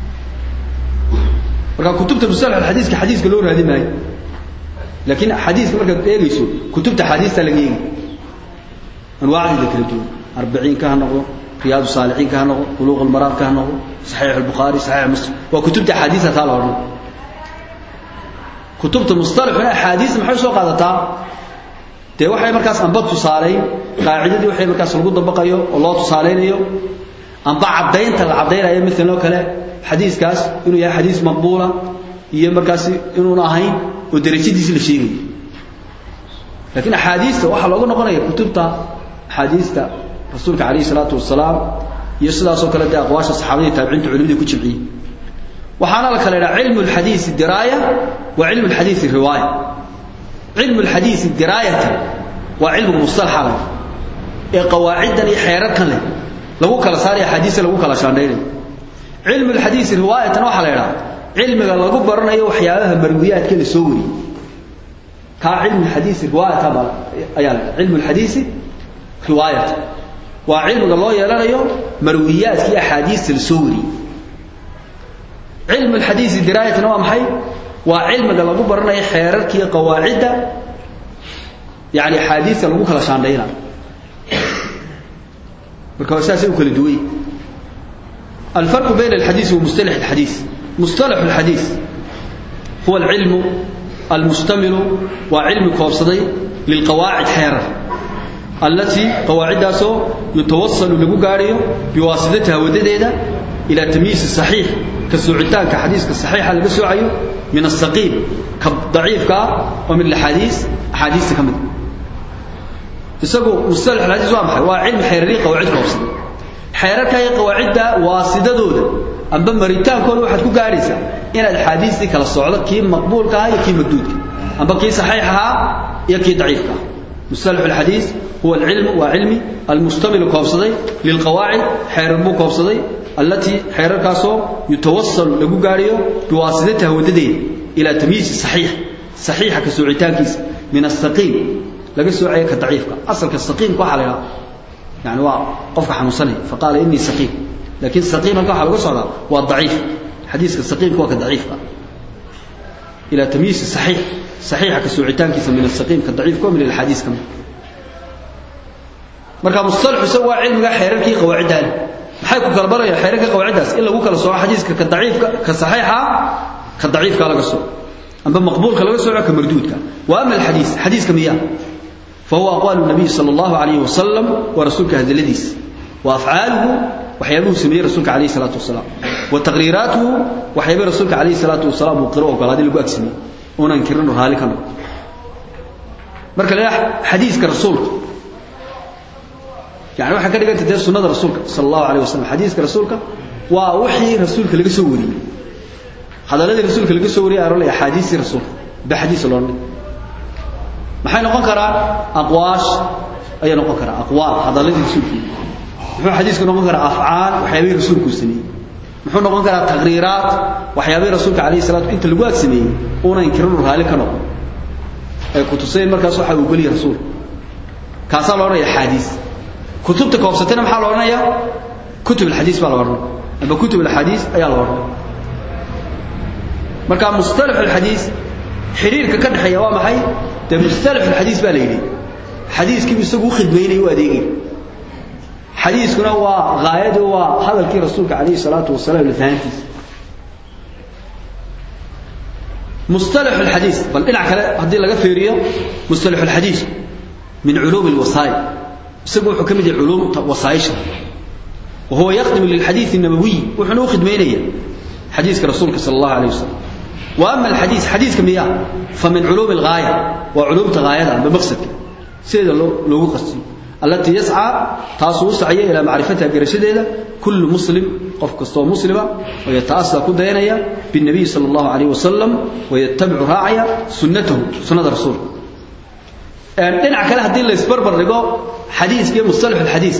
marka kutubta mustalax alxadiiska xadiiska loo raadi maayo laakiin xadiiska markaad eegayso kutubta axaadiista laga eegi anwaacdeeda kala duwan arbiciinka ha noqdo riyaadu saalixiinka ha noqdo buluuq almaraadka ha noqdo saxiix albukhaari saxiix muslim waa kutubta axaadiista taa la odhan kutubta mustalaxuna axaadiista maxay soo qaadataa dee waxay markaas amba tusaaleyn qaacidadii waxay markaas lagu dabaqayo oo loo tusaaleynayo amba caddaynta la caddaynayo maalan oo kale xadiiskaas inuu yahay xadiis maqbuula iyo markaas inuuna ahayn oo derajadiisi la sheegayo laakiin axaadiista waxaa looga noqonaya kutubta axaadiista rasuulka calayhi salaatu wasalaam iyo sidaasoo kale dee aqwaasha saxaabadii taabiciinta culimada ku jimciyey waxaana la kala idhaha cilmu alxadiisi diraaya wa cilmu alxadiisi riwaaya cilmu alxadiisi diraayatan waa cilmiga mustalaxa leh ee qawaaciddan iyo xeerarkan leh lagu kala saaraya axaadiista lagu kala shaandhaynayo cilmu alxadiisi riwaayatan waxaa la idhaha cilmiga lagu baranayo waxyaabaha marwiyaadka la soo wariyey kaa cilmu alxadiisi riwaayatan baa ayaa la cilmu alxadiisi riwaayatan waa cilmiga loo yeelanayo marwiyaadka iyo axaadiista la soo wariyey cilmu alxadiisi diraayatan waa maxay waa cilmiga lagu baranayo xeerarkiiyo qawaacidda yani axaadiista lagu kala shaandhaynayo marka waa saasay u kala duway alfarqu bayna alxadiisi wa mustalax alxadiis mustalax alxadiis huwa alcilmu almustamilu waa cilmi koobsaday lilqawaacid xeerar allatii qawaaciddaasoo yutawasalu lagu gaadhayo biwaasidatiha wadadeeda ilaa tamyiisi saxiix ka soocitaanka xadiiska saxiixa laga soocayo min asaqiim ka daciifka ah oo min axaadiis axaadiista ka mid isagu mustalax alxadiis waa maxay waa cilmi xeerarii qawaacid koobsaday xeerarka iyo qawaacidda waasidadooda amba maritaankooda waxaad ku gaadhaysaa inaad axaadiistii kala socdo kii maqbuulka ah iyo kii magduudka amba kii saxiix ahaa iyo kii daciifka ah mustalax alxadiis huwa alcilmu waa cilmi almustamilu koobsaday lilqawaacid xeerar buu koobsaday allatii xeerarkaasoo yutawasalu lagu gaadhayo biwaasidatiha wadadeeda ilaa tamyiisi saxiix saxiixa ka soocitaankiisa min asaqiim laga soocayo ka daciifka asalka saqiimka waxaa la idhaha yani waa qofka xanuunsanaya faqaala inii saqiim laakiin saqiim halka waxaa laga socdaa waa daciif xadiiska saqiimka waa ka daciifka ilaa tamyiisi saxiix saxiixa ka soocitaankiisa min asaqiim ka daciifka oo min alxadiis ka mid marka mustalaxu isagu waa cilmiga xeerarkii qawaacidda leh maxay ku kala barayaan xeerarka qawaaciddaas in lagu kala sooco xadiiska ka daciifka ka saxiixa ka daciifka laga sooco amba maqbuulka laga sooco ka marduudka wa ama alxadiis xadiiska miyaa فهو أقوال النبي صلى الله عليه وسلم ورسولك هذا الذيس وأفعاله وحيابه سميه رسولك عليه الصلاة والسلام وتقريراته وحيابه رسولك عليه الصلاة والسلام وقرأه وقال هذه لقوا أكسمي وننكرنه هالك مركا لا حديثك رسولك يعني waxa ka dhiganta dee sunnada rasuulka sallallahu alayhi wasallam xadiiska rasuulka waa wixii rasuulka laga soo wariyay hadaladii rasuulka laga soo wariyay aroolay xadiisi rasuulka ba xadiis loo maxay noqon karaa aqwaash ayay noqon karaa aqwaal hadaladii rasuulka muxuu xadiisku noqon karaa afcaal waxyaabay rasuulku sameeyay muxuu noqon karaa taqriiraat waxyaabay rasuulka calayhi salaatu inta lagu agsameeyey una inkirinu raali ka noqon ay ku tuseen markaas waxa uu geliya rasuulka kaasaa la odhanaya xaadiis kutubta koobsatayna maxaa la odhanayaa kutub alxadiis baa la odhanaya amba kutub alxadiis ayaa la odhanaya marka mustalax alxadiis xiriirka ka dhexeeya waa maxay dee mustalax alxadiis baa la yidhi xadiiskiibu isagu u khidmaynaya u adeegay xadiiskuna waa gaayadu waa hadalkii rasuulka calayhi salaatu wasalaam lafahantiisa مصطلح الحديث بل إلى كلا هذه لقى فيريو مصطلح الحديث من علوم الوصايا سبوا حكم علوم وصايش وهو يخدم للحديث النبوي وحنو خدمينية حديث رسولك صلى الله عليه وسلم وأما الحديث حديث كمية فمن علوم الغاية وعلوم تغاية بمقصد سيد لو قصي التي يسعى تاسو سعيه إلى معرفتها برشدها كل مسلم قف كستو مسلمة ويتأسى كدينيا بالنبي صلى الله عليه وسلم ويتبع راعيا سنته سنة الرسول دينع كلا هدين لا يسبربر رقو حديث كي مصطلح الحديث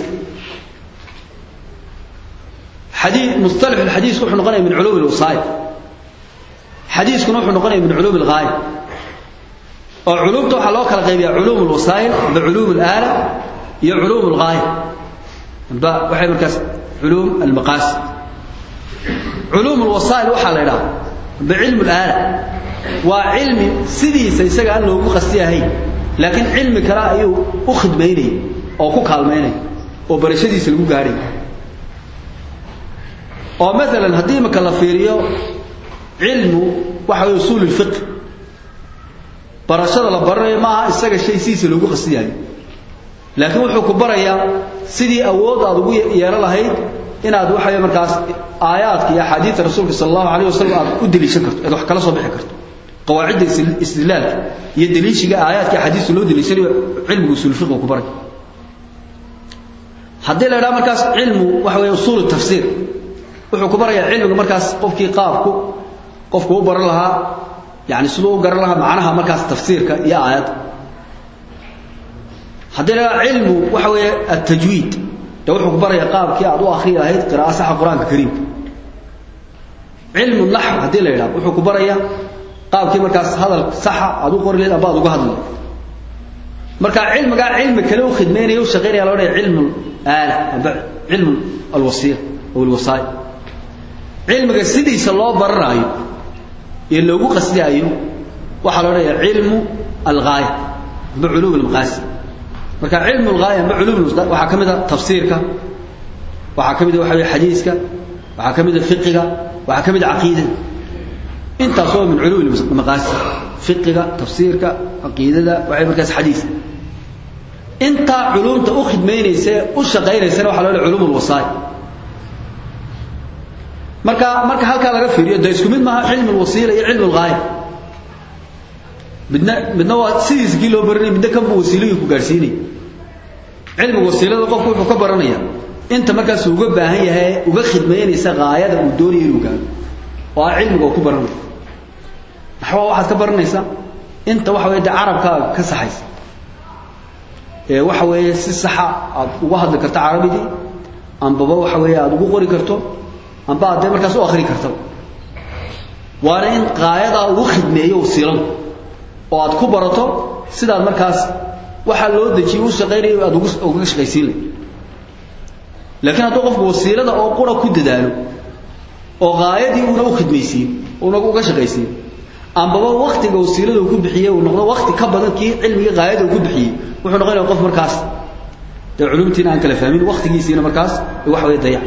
حديث مصطلح الحديث وحنا نقول من علوم الوصايا حديث كنا وحنا نقول من علوم الغاية وعلوم توحى لو كلا قيبيا علوم الوسائل بعلوم الآلة هي علوم الغاية وحي مركز علوم المقاصد علوم الوسائل وحى لها بعلم الآلة وعلم سيدي سيساق أنه مقصدها هي لكن علم كرائي أخذ ميني أو كوكال ميني وبرشدي سلقو قاري ومثلا هدي مكالفيريو علم وحي أصول الفقه barashada la baranayo maaha isaga shay siisa loogu qasdiyayo laakiin wuxuu ku barayaa sidii awood aad ugu yeelan lahayd inaad waxa markaas aayaadka iyo axaadiista rasuulka sallallahu alayhi wasallam aad u daliishan karto aad wax kala soo bixi karto qawaacida istidlaalka iyo daliishiga aayaadka iyo axaadiista loo daliishanayo cilmiga usul fiqh ku baray haddii la yidhaha markaas cilmu waxa weeye usuul tafsiir wuxuu ku barayaa cilmiga markaas qofkii qaabku qofku u baran lahaa يعني سلو قرر لها معناها مركز تفسيرك يا آيات هذا علم وحوي التجويد لو كبر يقاب كي أدو أخي هيد قراءة صح القرآن الكريم علم النحو هذا لا يلعب وحو كبر يا قاب كي مركز هذا صح أدو قرر لي أباد وقهد مركز علم قال علم كلو خدمين يوش غير يا علم الآلة علم الوصية أو الوصايا علم سيدي صلى الله برا iyo loogu qasdaayo waxa la oranaya ilmu al-ghaya bi'ulum al-maqasid marka ilmu al-ghaya bi'ulum waxa kamida tafsiirka waxa kamida waxa xadiiska waxa kamida fiqiga waxa kamida aqeedada inta soo min ulum al-maqasid fiqiga tafsiirka aqeedada waxa markaas xadiis inta ulumta u khidmeynaysa u shaqeynaysa waxa la oranaya ulum al-wasail marka marka halka laga fiiriyo day isku mid maaha cilmi wasiila iyo cilmi gaaya midna midna waa sidiis kii loo baranay midna kan wasiiladu ku gaarsiinay cilmi wasiilada qofku wuxuu ka baranaya inta markaas uu uga baahan yahay uga khidmeynaysa gaayada uu doonayo inuu gaaro waa cilmiga uu ku baranayo naxwa waxaad ka baranaysaa inta waxa weeye carabka ka saxaysa ee waxa weeye si saxa aad uga hadli karto carabidii ambaba waxa weeye aad ugu qori karto amba aad markaas u akhri karto waana in qaayada ugu khidmeeyo wasiilada oo aad ku barato sidaad markaas waxa loo dajiyay u shaqeynayo aad ugu uga shaqeysiin laakiin hadduu qofku wasiilada oo qura ku dadaalo oo qaayadii uuna u khidmaysiin uuna uga shaqeysiin ambaba waqtiga wasiilada uu ku bixiyay uu noqdo waqti ka badan kii cilmiga qaayada uu ku bixiyay wuxuu noqonayaa qof markaas ee culumtiina aan kala fahmin waqtigiisiina markaas wax way dayac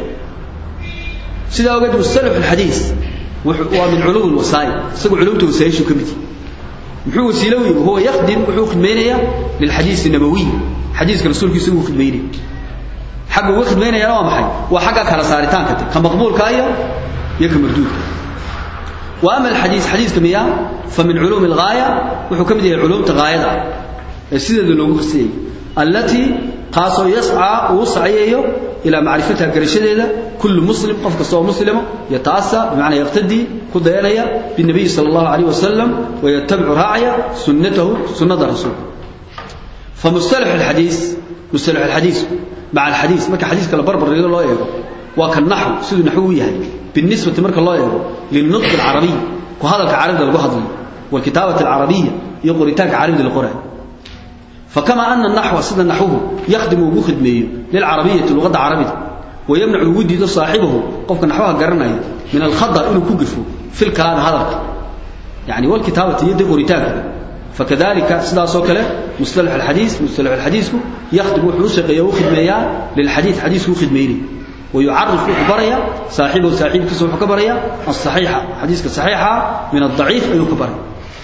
sida ogeed mustalah alhadith waa min ulum alwasail isagu ulumtu wasaayishu kamid muxuu wasiilawi huwa yaqdim wuxuu khidmeynaya lil hadith nabawi hadithka rasuulkiisa uu khidmeynay xaq uu khidmeynaya waa maxay waa xaqa kala saaritaanka ka maqbuulka iyo iyo ka marduudka واما الحديث حديث كميا فمن علوم الغايه وحو كمid yahay culumta gaayada ee sida loogu qasiyay التي قاسو يسعى وسعيه إلى معرفتها قرشدها كل مسلم قف كسو مسلم يتعسى بمعنى يقتدي كدينيا بالنبي صلى الله عليه وسلم ويتبع راعيا سنته سنة الرسول فمصطلح الحديث مصطلح الحديث مع الحديث ما كحديث كلا بربر رجال الله يقول وكالنحو سيد نحوية بالنسبة مرك الله يقول للنطق العربي وهذا كعرب للقهض والكتابة العربية يقول تاك عربي للقرآن فكما أن النحو سد نحوه يخدم وخدمه للعربية اللغة العربية ويمنع الود صاحبه قفك نحوها قرنها من الخضع إنه كقفه في الكلام هذا يعني والكتابة يد قريتاك فكذلك سدا سوكله مصطلح الحديث مصطلح الحديث يخدم وحوسق يو خدميا للحديث حديث خدميني ويعرف خبريا صاحبه صاحب كسو خبريا الصحيحة حديث الصحيحة من الضعيف أيو خبريا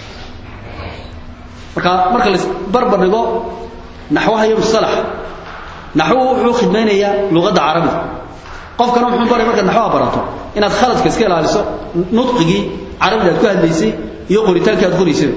marka marka la barbar dhigo naxwaha iyo mustalax naxwu wuxuu khidmaynayaa luqadda carabiga qofkana wuxuu baray marka naxwaha barato inaad khaladka iska ilaaliso nutqigii carabiga aad ku hadlaysay iyo qoritaankii aad qoraysay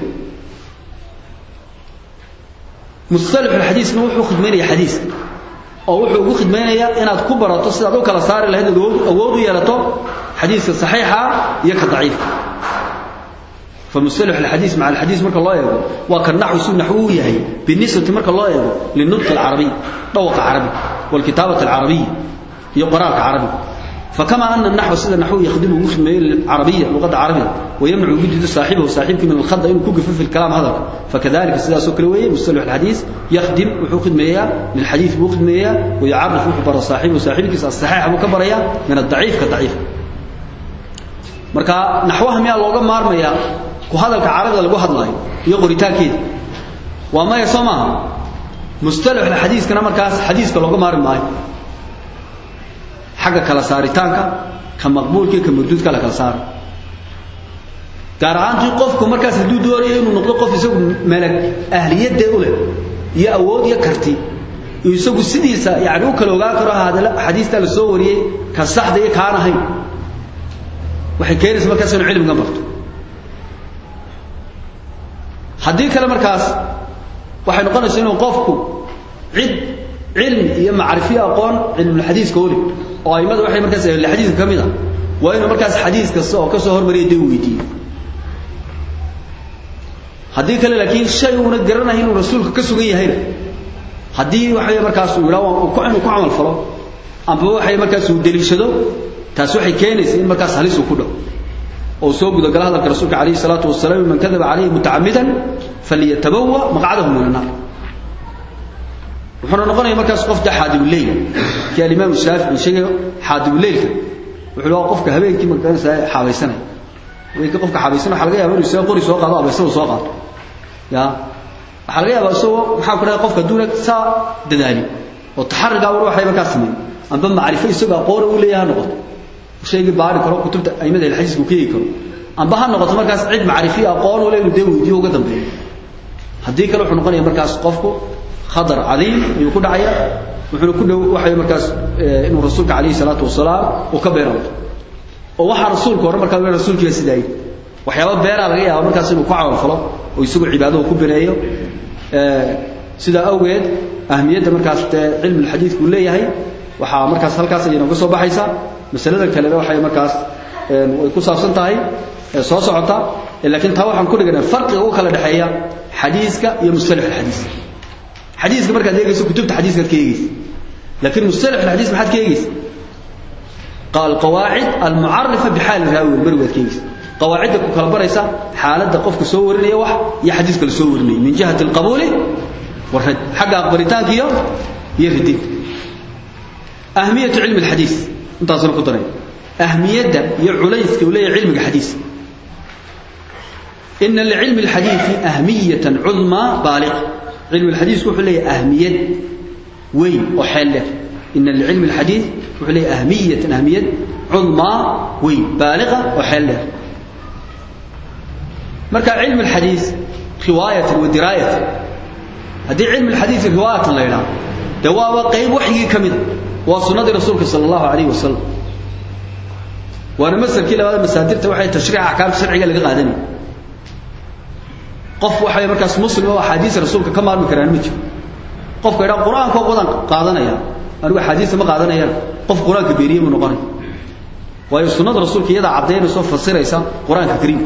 mustalax alxadiisna wuxuu khidmaynayaa xadiis oo wuxuu ugu khidmaynayaa inaad ku barato sidaad u kala saari lahayd awood u yeelato xadiiska saxiixa iyo ka daciifka فمصطلح الحديث مع الحديث مرك الله يقول وكان نحو سن نحوه يهي بالنسبة مرك الله يقول للنطق العربي طوق عربي والكتابة العربية يقراك عربي فكما أن النحو سيد النحو يخدمه خدمة العربية لغة العربية ويمنع وجود صاحبه وصاحبك من الخض إنه كوكف في الكلام هذا فكذلك سيدة سكروية مصطلح الحديث يخدم وحو خدمية للحديث بو خدمية ويعرف وحبر صاحبه وصاحبك الصحيح مكبرية من الضعيف كضعيف marka naxwaha miyaa looga maarmayaa ku hadalka carabida lagu hadlayo iyo qoritaankeeda waa maya soo maaha mustalax xadiiskana markaas xadiiska looga maarmi maayo xagga kala saaritaanka ka maqbuulka ka marduudka la kala saaro gaar ahaantii qofku markaas hadduu doonayo inuu noqdo qof isagu melag ahliyadee u leh iyo awood iyo karti isagu sidiisa yani u kala ogaan karo hadala xadiista la soo wariyey ka saxda iyo kaan ahayn waxay keenaysaa markaas inuu cilmiga barto haddii kale markaas waxay noqonaysaa inuu qofku cid cilmi iyo macrifiyo aqoon cilmulxadiiska oli oo aimada waxay markaas ahli xadiiska ka mid ah waa inuu markaas xadiis kasta oo ka soo hormariya dee weydiiyo haddii kale laakiin shay uuna garanayo inuu rasuulka ka sugan yahayna haddii waxay markaas uu yidhaha inuu ku camal falo amba waxay markaas uu deliishado taas waxay keenaysaa in markaas halis uu ku dhaw oo soo guda gala hadalka rasuulka calayhi salaatu wasalaam man kadaba calayhi mutacammidan falyatabawa maqcadahu min annar wuxuuna noqonaya markaas qof da xaadibuleyl kii alimaam shaafici sheegay xaadibuleylka wuxuu dhaha qofka habeenkii magaranaysaa xaabaysanaya habeenkii qofka xaabaysanaya waxaa laga yaaba inuu isaga qori soo qaado abeysada soo qaado ya waxaa laga yaabaa isagoo maxaa ku dhahay qofka duuna saa dadaali oo taxarigaa war waxay markaas sameeyey amba macrifo isagoo aqoon uu leeyahay noqoto shaygii baari karo kutubta aimada xadiiska uu ka eegi karo amba ha noqoto markaas cid macrifiyo aqoon u leh inuu dee weydiyo uga dambeeyo haddii kale wuxuu noqonaya markaas qofku khadar cadiim ayuu ku dhacaya wuxuuna ku dhow waxay markaas inuu rasuulka calayhi salaatu wasalaam uu ka beerado oo waxaa rasuulka hore markaa rasuulkiiba sidaa yidhi waxyaaba beeraa laga yaaba markaas inuu ku camal falo oo isagoo cibaadada ku bineeyo sidaa awgeed ahmiyadda markaas dee cilmi alxadiidku uu leeyahay waxaa markaas halkaas ayay nooga soo baxaysaa masalada kalena waxay markaas way ku saabsan tahay soo socota laakiin taa waxaan ku dhiganaa farqiga u kala dhaxeeya xadiiska iyo mustalax alxadiis xadiiska markaad eegayso kutubta xadiiskaad ka eegaysa laakiin mustalax alxadiis maxaad ka eegaysa القواعد المعرفة بحال الراوي المروي كيس قواعد كل بريسة حالة قفك سور لي وح يا حديث كل سور لي من جهة القبول والرد حق أخبرتان كيو يردي أهمية علم الحديث انت أصلا قطرين أهمية يعليس كولي علم الحديث إن لعلم الحديث أهمية عظمى بالغة علم الحديث كحلي أهمية وين وحلة إن لعلم الحديث كحلي أهمية أهمية عظمى وين بالغة وحلة مركا علم الحديث رواية ودراية هذه علم الحديث رواية الله ينام دواء قيب وحي كمد وسنة رسولك صلى الله عليه وسلم وانا مثل كلا هذا مسادرته وحي تشريع احكام شرعيه لغا قادني qof waxay markaas muslim oo xadiis rasuulka ka maarmi karaan ma jiro qofka ila quraanka oo wadan qaadanaya anigu xadiis ma qaadanayaan qof quraanka beeriye ma noqonay waayo sunnada rasuulka iyada cadeynayso fasiraysa quraanka kariimka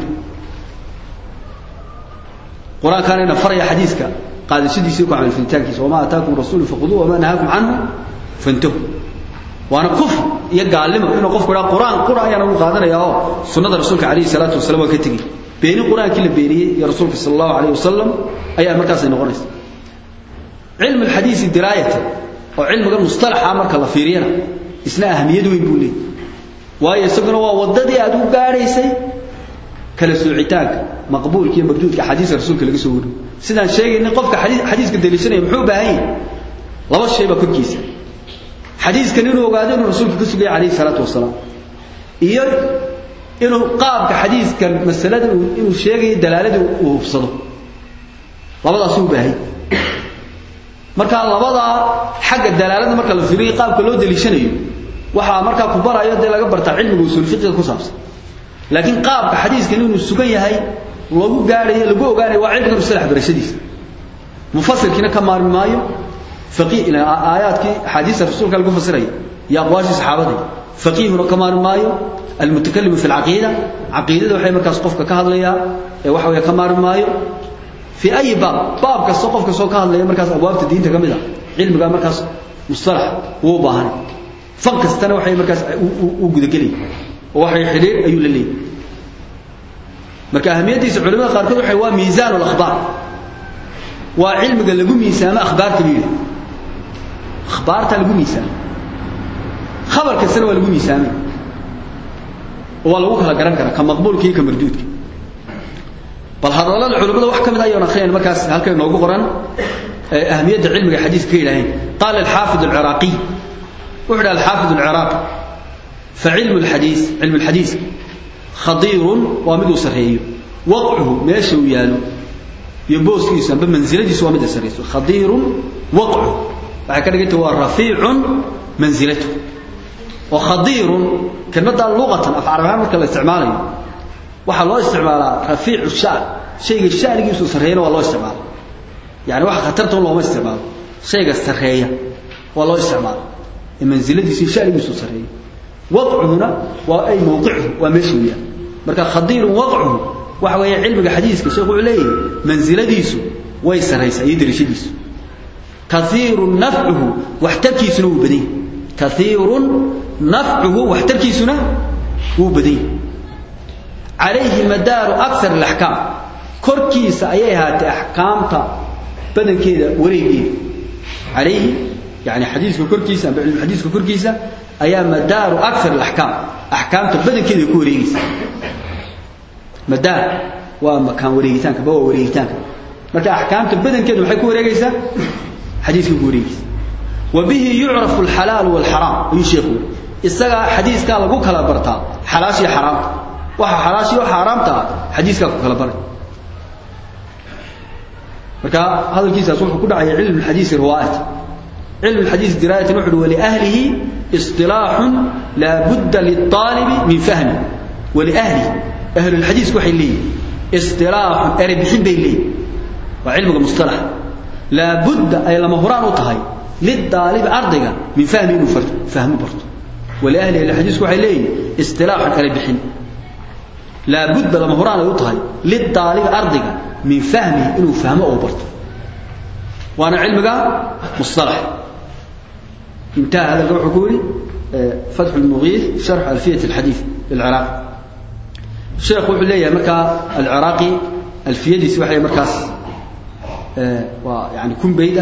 quraanka ina faraya xadiiska qaadashadiisa ku amal fintaankiisa wama ataakum rasuulu faquduhu wama nahaakum anhu fantahu waana kufr iyo gaalnimo inuu qofku ila quraan quraan ayana uu qaadanaya oo sunnada rasuulka kaleey salaatu wasalaam waa ka tagi beeni quraankii la beeniyay iyo rasuulka sallallahu alayhi wasallam ayaa markaas ay noqonaysa cilmu alhadiisi diraayata oo cilmiga mustalaxa marka la fiiriyana isna ahamiyad weyn buu leeyahay waayo isaguna waa wadadii aad u gaaraysay kala soocitaanka maqbuulka iyo marduudka xadiiska rasuulka laga soo wariyo sidaan sheegaynay qofka xadiiska daliishanaya muxuu baahan yahay laba shay baa korkiisa xadiiskan inuu ogaado inuu rasuulka ka sugaya calayhi salaatu wasalaam iyo inuu qaabka xadiiskan masalada inuu sheegayo dalaalada uu hubsado labadaasuu u baahan marka labadaa xagga dalaalada marka la fiiriyo qaabka loo daliishanayo waxaa markaa ku barayo dee laga bartaa cilmiga usul fiqiga ku saabsan laakiin qaabka xadiiskan inuu sugan yahay lagu gaadhayo lagu ogaanayo waa cilmiga musalax barashadiisa mufasirkiina ka maarmi maayo faqih ila aayaadkii axaadiista rasuulka lagu fasiraya iyo aqwaashii saxaabada faqiihuna ka maarmi maayo almutakallimu fi alcaqiida caqiidada waxay markaas qofka ka hadlayaa ee waxa weeye ka maarmi maayo في أي باب باب كسو قف كسو كهاد لي مركز أبواب الدين تكملة علم قال مركز مصطلح هو باهن فك استنا وحي مركز وجود قلي وحي حليل أيو للي مركز أهمية دي علماء قاركوا وحي هو ميزان الأخبار وعلم قال لقوا ميزان أخبار كبيرة أخبار تلقوا ميزان خبر كسر ولقوا ميزان ولو كلا قرن كرا كمقبول كي كمردود كي bal hadallada culimada wax kamid ayaan akhriyay markaas halkay noogu qoran ahmiyada cilmiga xadiiska ilaahay qala al-hafid al-iraqi wuxuu al-hafid al-iraqi fa ilm al-hadith ilm al-hadith khadir wa mid sareeyo waq'uhu meesha uu yaalo iyo booskiisa amba manziladiisa waa mid sareeyo khadir waq'uhu waxa ka dhigay waa rafi'un manzilatu wa khadir kalmada lughatan afcarabaha marka la isticmaalayo waxa loo isticmaalaa rafiicu shaan shayga shaanigiisu sareeyana waa loo isticmaala yani waxa khatarta looma isticmaalo shayga sareeya waa loo isticmaala ee manziladiisu shaanigiisu sareeya wadcuhuna waa ay mawqicuhu waa meesha weeyaan marka khadiirun wadcuhu waxa weeye cilmiga xadiiska sheekhu wuxuu leeyahay manziladiisu way saraysaa iyo darashadiisu kaiirun nafcuhu waxtarkiisuna wuu badan yahay kaiirun nafcuhu waxtarkiisuna wuu badan yahay عليه مدار أكثر الأحكام كركيس أيها أحكامتا بدن كذا وريقين عليه يعني حديث كركيس حديث كركيس أيها مدار أكثر الأحكام أحكامتا بدن كذا يكون وريقيس مدار ومكان وريقيتان كبوا وريقيتان مركا أحكامتا بدن كذا وحيكون وريقيس حديث يكون وريقيس وبه يعرف الحلال والحرام يشيخون إستغى حديث قال لقوك لا برتا حلاشي حرام waxa xalaasha iyo xaraamta xadiiska ku kala baray marka hadalkiisaas wuxuu ku dhacay cilmi xadiis riwaayat cilmi xadiis diraayat wuxuu wali ahlihi istilah la budda lit-talib min fahmi wali ahli ahli الحديث waxay leeyihiin istilah arbixin bay leeyihiin waa cilmiga mustalah la budda ay lama horaan u tahay lid-talib ardayga min fahmi inuu fahmo barto wali ahli الحديث waxay leeyihiin istilah arbixin لا بد لما هران يطهي للطالب أرضك من فهمه إنه فهمه أو برته وأنا علمك مصطلح انتهى هذا الروح حكولي فتح المغيث شرح ألفية الحديث للعراق الشيخ وحلية مكة العراقي ألفية دي سواحية مركز ويعني كن بيدة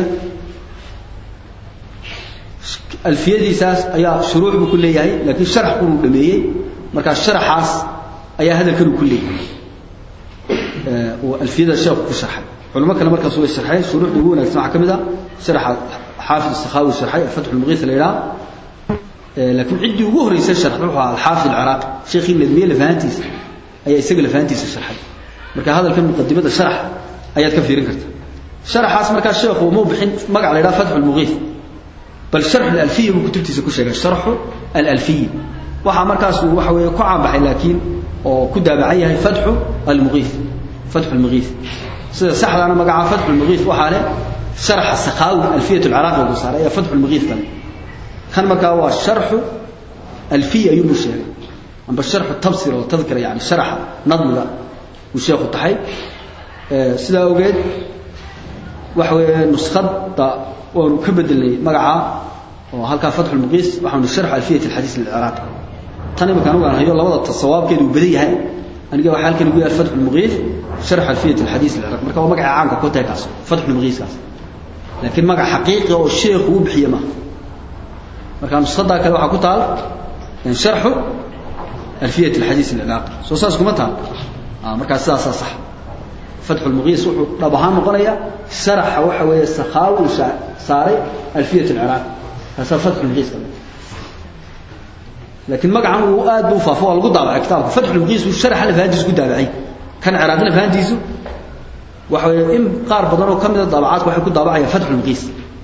ألفية دي ساس أيها شروع بكل هي لكن شرح قلوب دمية مركز شرح حاس ayaa hadalkan ku leeyahay ee oo alfiyada sheekhu ku sharxay culimo kale markaas way sharxay shuruucda ugu wanaagsan waxa kamid ah sharxa xaafid as-sakhawi sharxay fath al-mughith layla ee laakiin cidii ugu horeysay sharx wuxuu ahaa al-xaafid al-iraqi sheekhi nadmiye lafahantiisa ayaa isaga lafahantiisa sharxay marka hadalkan muqaddimada sharx ayaad ka fiirin kartaa sharxaas marka sheekhu uu bixin magac layla fath al-mughith bal sharh al-alfiyya uu kutubtiisa ku sheegay sharxu al-alfiyya waxa markaas uu waxa weeye ku caabaxay laakiin oo ku daabacan yahay fatxu almugiith fatxu almugiith sida saxdaana magaca fatxu almugiith waxaa leh sharxa sakaawi alfiyat alciraaqi ugu saaray ayaa fatxu almugiith kale kan markaa waa sharxu alfiya ayuu buu sheegay amba sharxu tabsir oo tadkira yani sharxa nadmiga uu sheekhu tahay sidaa awgeed waxa weeye nuskhada waanu ka bedelnay magaca oo halkaa fatxu almugiith waxaanu sharxu alfiyat alxadiis lilciraaqi tan imika anigu aan hayo labada sawaabkeedu uu badan yahay aniga waxa halkan ugu yaal fatxu almugiith sharx alfiyat alxadiis alciraaq marka waa magaca caanka ku tahay kaas fatxu almugiith kaas laakiin magac xaqiiqi oo sheekhu uu bixiyo ma marka nuskhada kale waxa ku taal sharxu alfiyat alxadiis alciraaq soo saas kuma taal markaas sidaasaa sax fatxu lmuqiis wuxuu dhab ahaan noqonaya sharaxa waxa weeye sakhaawi uu saaray alfiyat alciraaq kaasaa fatxu lmuqiis ka laakiin magacan uu aad buu faafo waa lagu daabacay kitaabka fatxu lmuqiis uu sharaxa lafahantiisu ku daabacay kan ciraaqi lafahantiisu waxa weeye in qaar badan oo ka mida daabacaadka waxay ku daabacayaan fatxu lmuqiis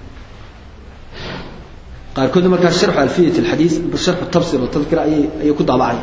qaarkood markaa sharxu alfiyat alxadiis sharxu tabsir watadkira ayay ayay ku daabacay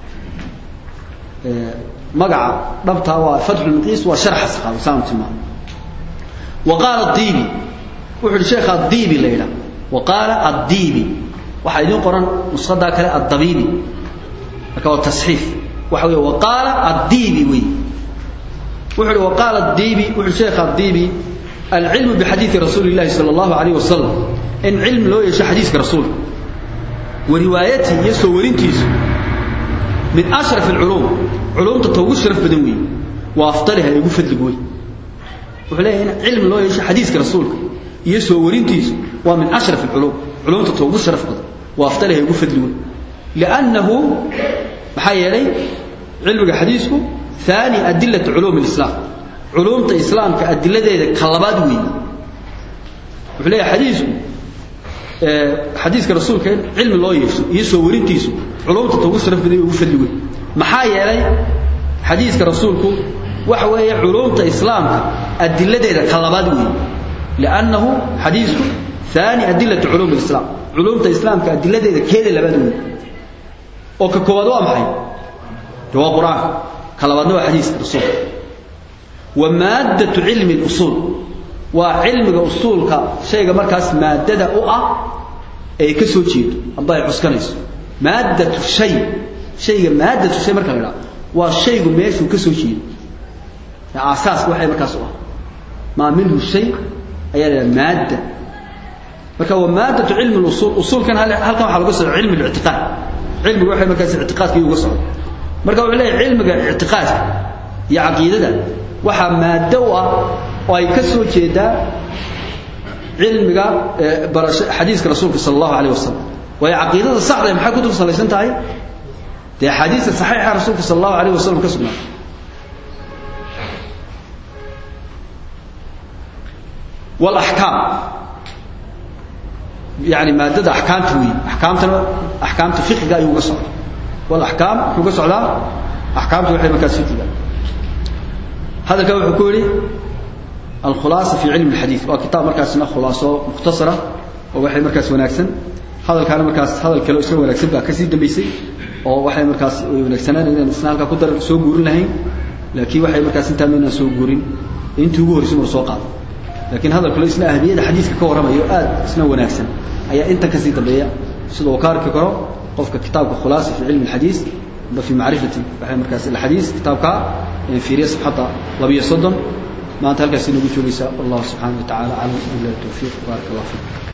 magaca dhabtaa waa fatxu lmuqiis waa sharxa saxaawi saan tilmaamo wa qaala adiibi wuxuu yihi sheekha adiibi la yidhaha wa qaala addiibi waxaa idiin qoran nushadaa kale addabiibi marka waa tasxiif waxa weeye wa qaala addiibi wey wuxuu yihi wa qaala addiibi wuxuu sheekha addiibi alcilmu bixadiidi rasuuli illahi sala allahu alayh wasalam in cilmi loo yeesho xadiiska rasuulka wa riwaayatii iyo soo warintiisu min ashraf alculuum culuumta ta ugu sharaf badan weeye wa afdaliha ee ugu fadliga wey wuxuu leeyahay in cilmi loo yeesho xadiiska rasuulka iyo soo warintiisu waa min ashraf alculuum culuumta ta ugu sharaf badan wa afdaliha ee ugu fadli wey liannahu maxaa yeelay cilmiga xadiisku ثاني أدلة علوم الإسلام علوم الإسلام كأدلة ذي كلبات وين وحليه حديثه حديث الرسول كان علم الله يسو يسو ورنتيسو علوم تتوسع في ذي وفدي وين محايا لي حديث الرسول كو وحوي علوم الإسلام أدلة ذي كلبات وين لأنه حديث ثاني أدلة علوم الإسلام علوم الإسلام كأدلة ذي كذا لبات وين وككوادوا محي جواب قرآن كلامنا حديث الرسول ومادة علم الأصول وعلم الأصول شيء مركز مادة أو أي كسو جيد الله يحسكنيس مادة الشيء شيء مادة الشيء مركز لا والشيء ماشي كسو جيد أساس وحي مركز أو ما منه الشيء أي المادة marka waa maadatu cilmi al-usul usulkan halkan waxa lagu soo cilmi al-i'tiqad cilmigu waxa markaas i'tiqaadka ugu soo marka wuxuu leeyahay cilmiga i'tiqaadka iyo aqeedada waxa maado ah oo ay ka soo jeedaa cilmiga barasho xadiiska rasuulka sallallahu alayhi wasallam way aqeedada saxda ah maxay ku dul salaysan tahay de xadiiska saxiixa rasuulka sallallahu alayhi wasallam ka sugnaa wal ahkam يعني مادة أحكام توي أحكام تنو أحكام تفقه جاي يوقع والأحكام يوقع صعدا أحكام توي حين مكاسب كذا هذا كم حكوري الخلاصة في علم الحديث وكتاب مركز سنة خلاصة مختصرة ووحي مركز وناكسن هذا كان مركز هذا الكلام اسمه وناكسن بقى كسيد دميسي ووحي مركز وناكسن لأن السنة هلك قدر سوق جورين لهين لكن وحي مركز انت من سوق جورين انتوا جور اسمه سوقات لكن هذا الكل اسمه أهمية حديث كورما يؤاد اسمه وناكسن ayaa inta ka sii dambeeya sida uu ka arki karo qofka kitaabka khulaasa fi cilmi alxadiis ba fi macrifati waxay markaas alxadiis kitaabka fiiriya safxada labiyo soddon maanta halkaas inagu joogaysa wallahu subxaanahu wa tacaala calam billahi tawfiiq baarak allah fiik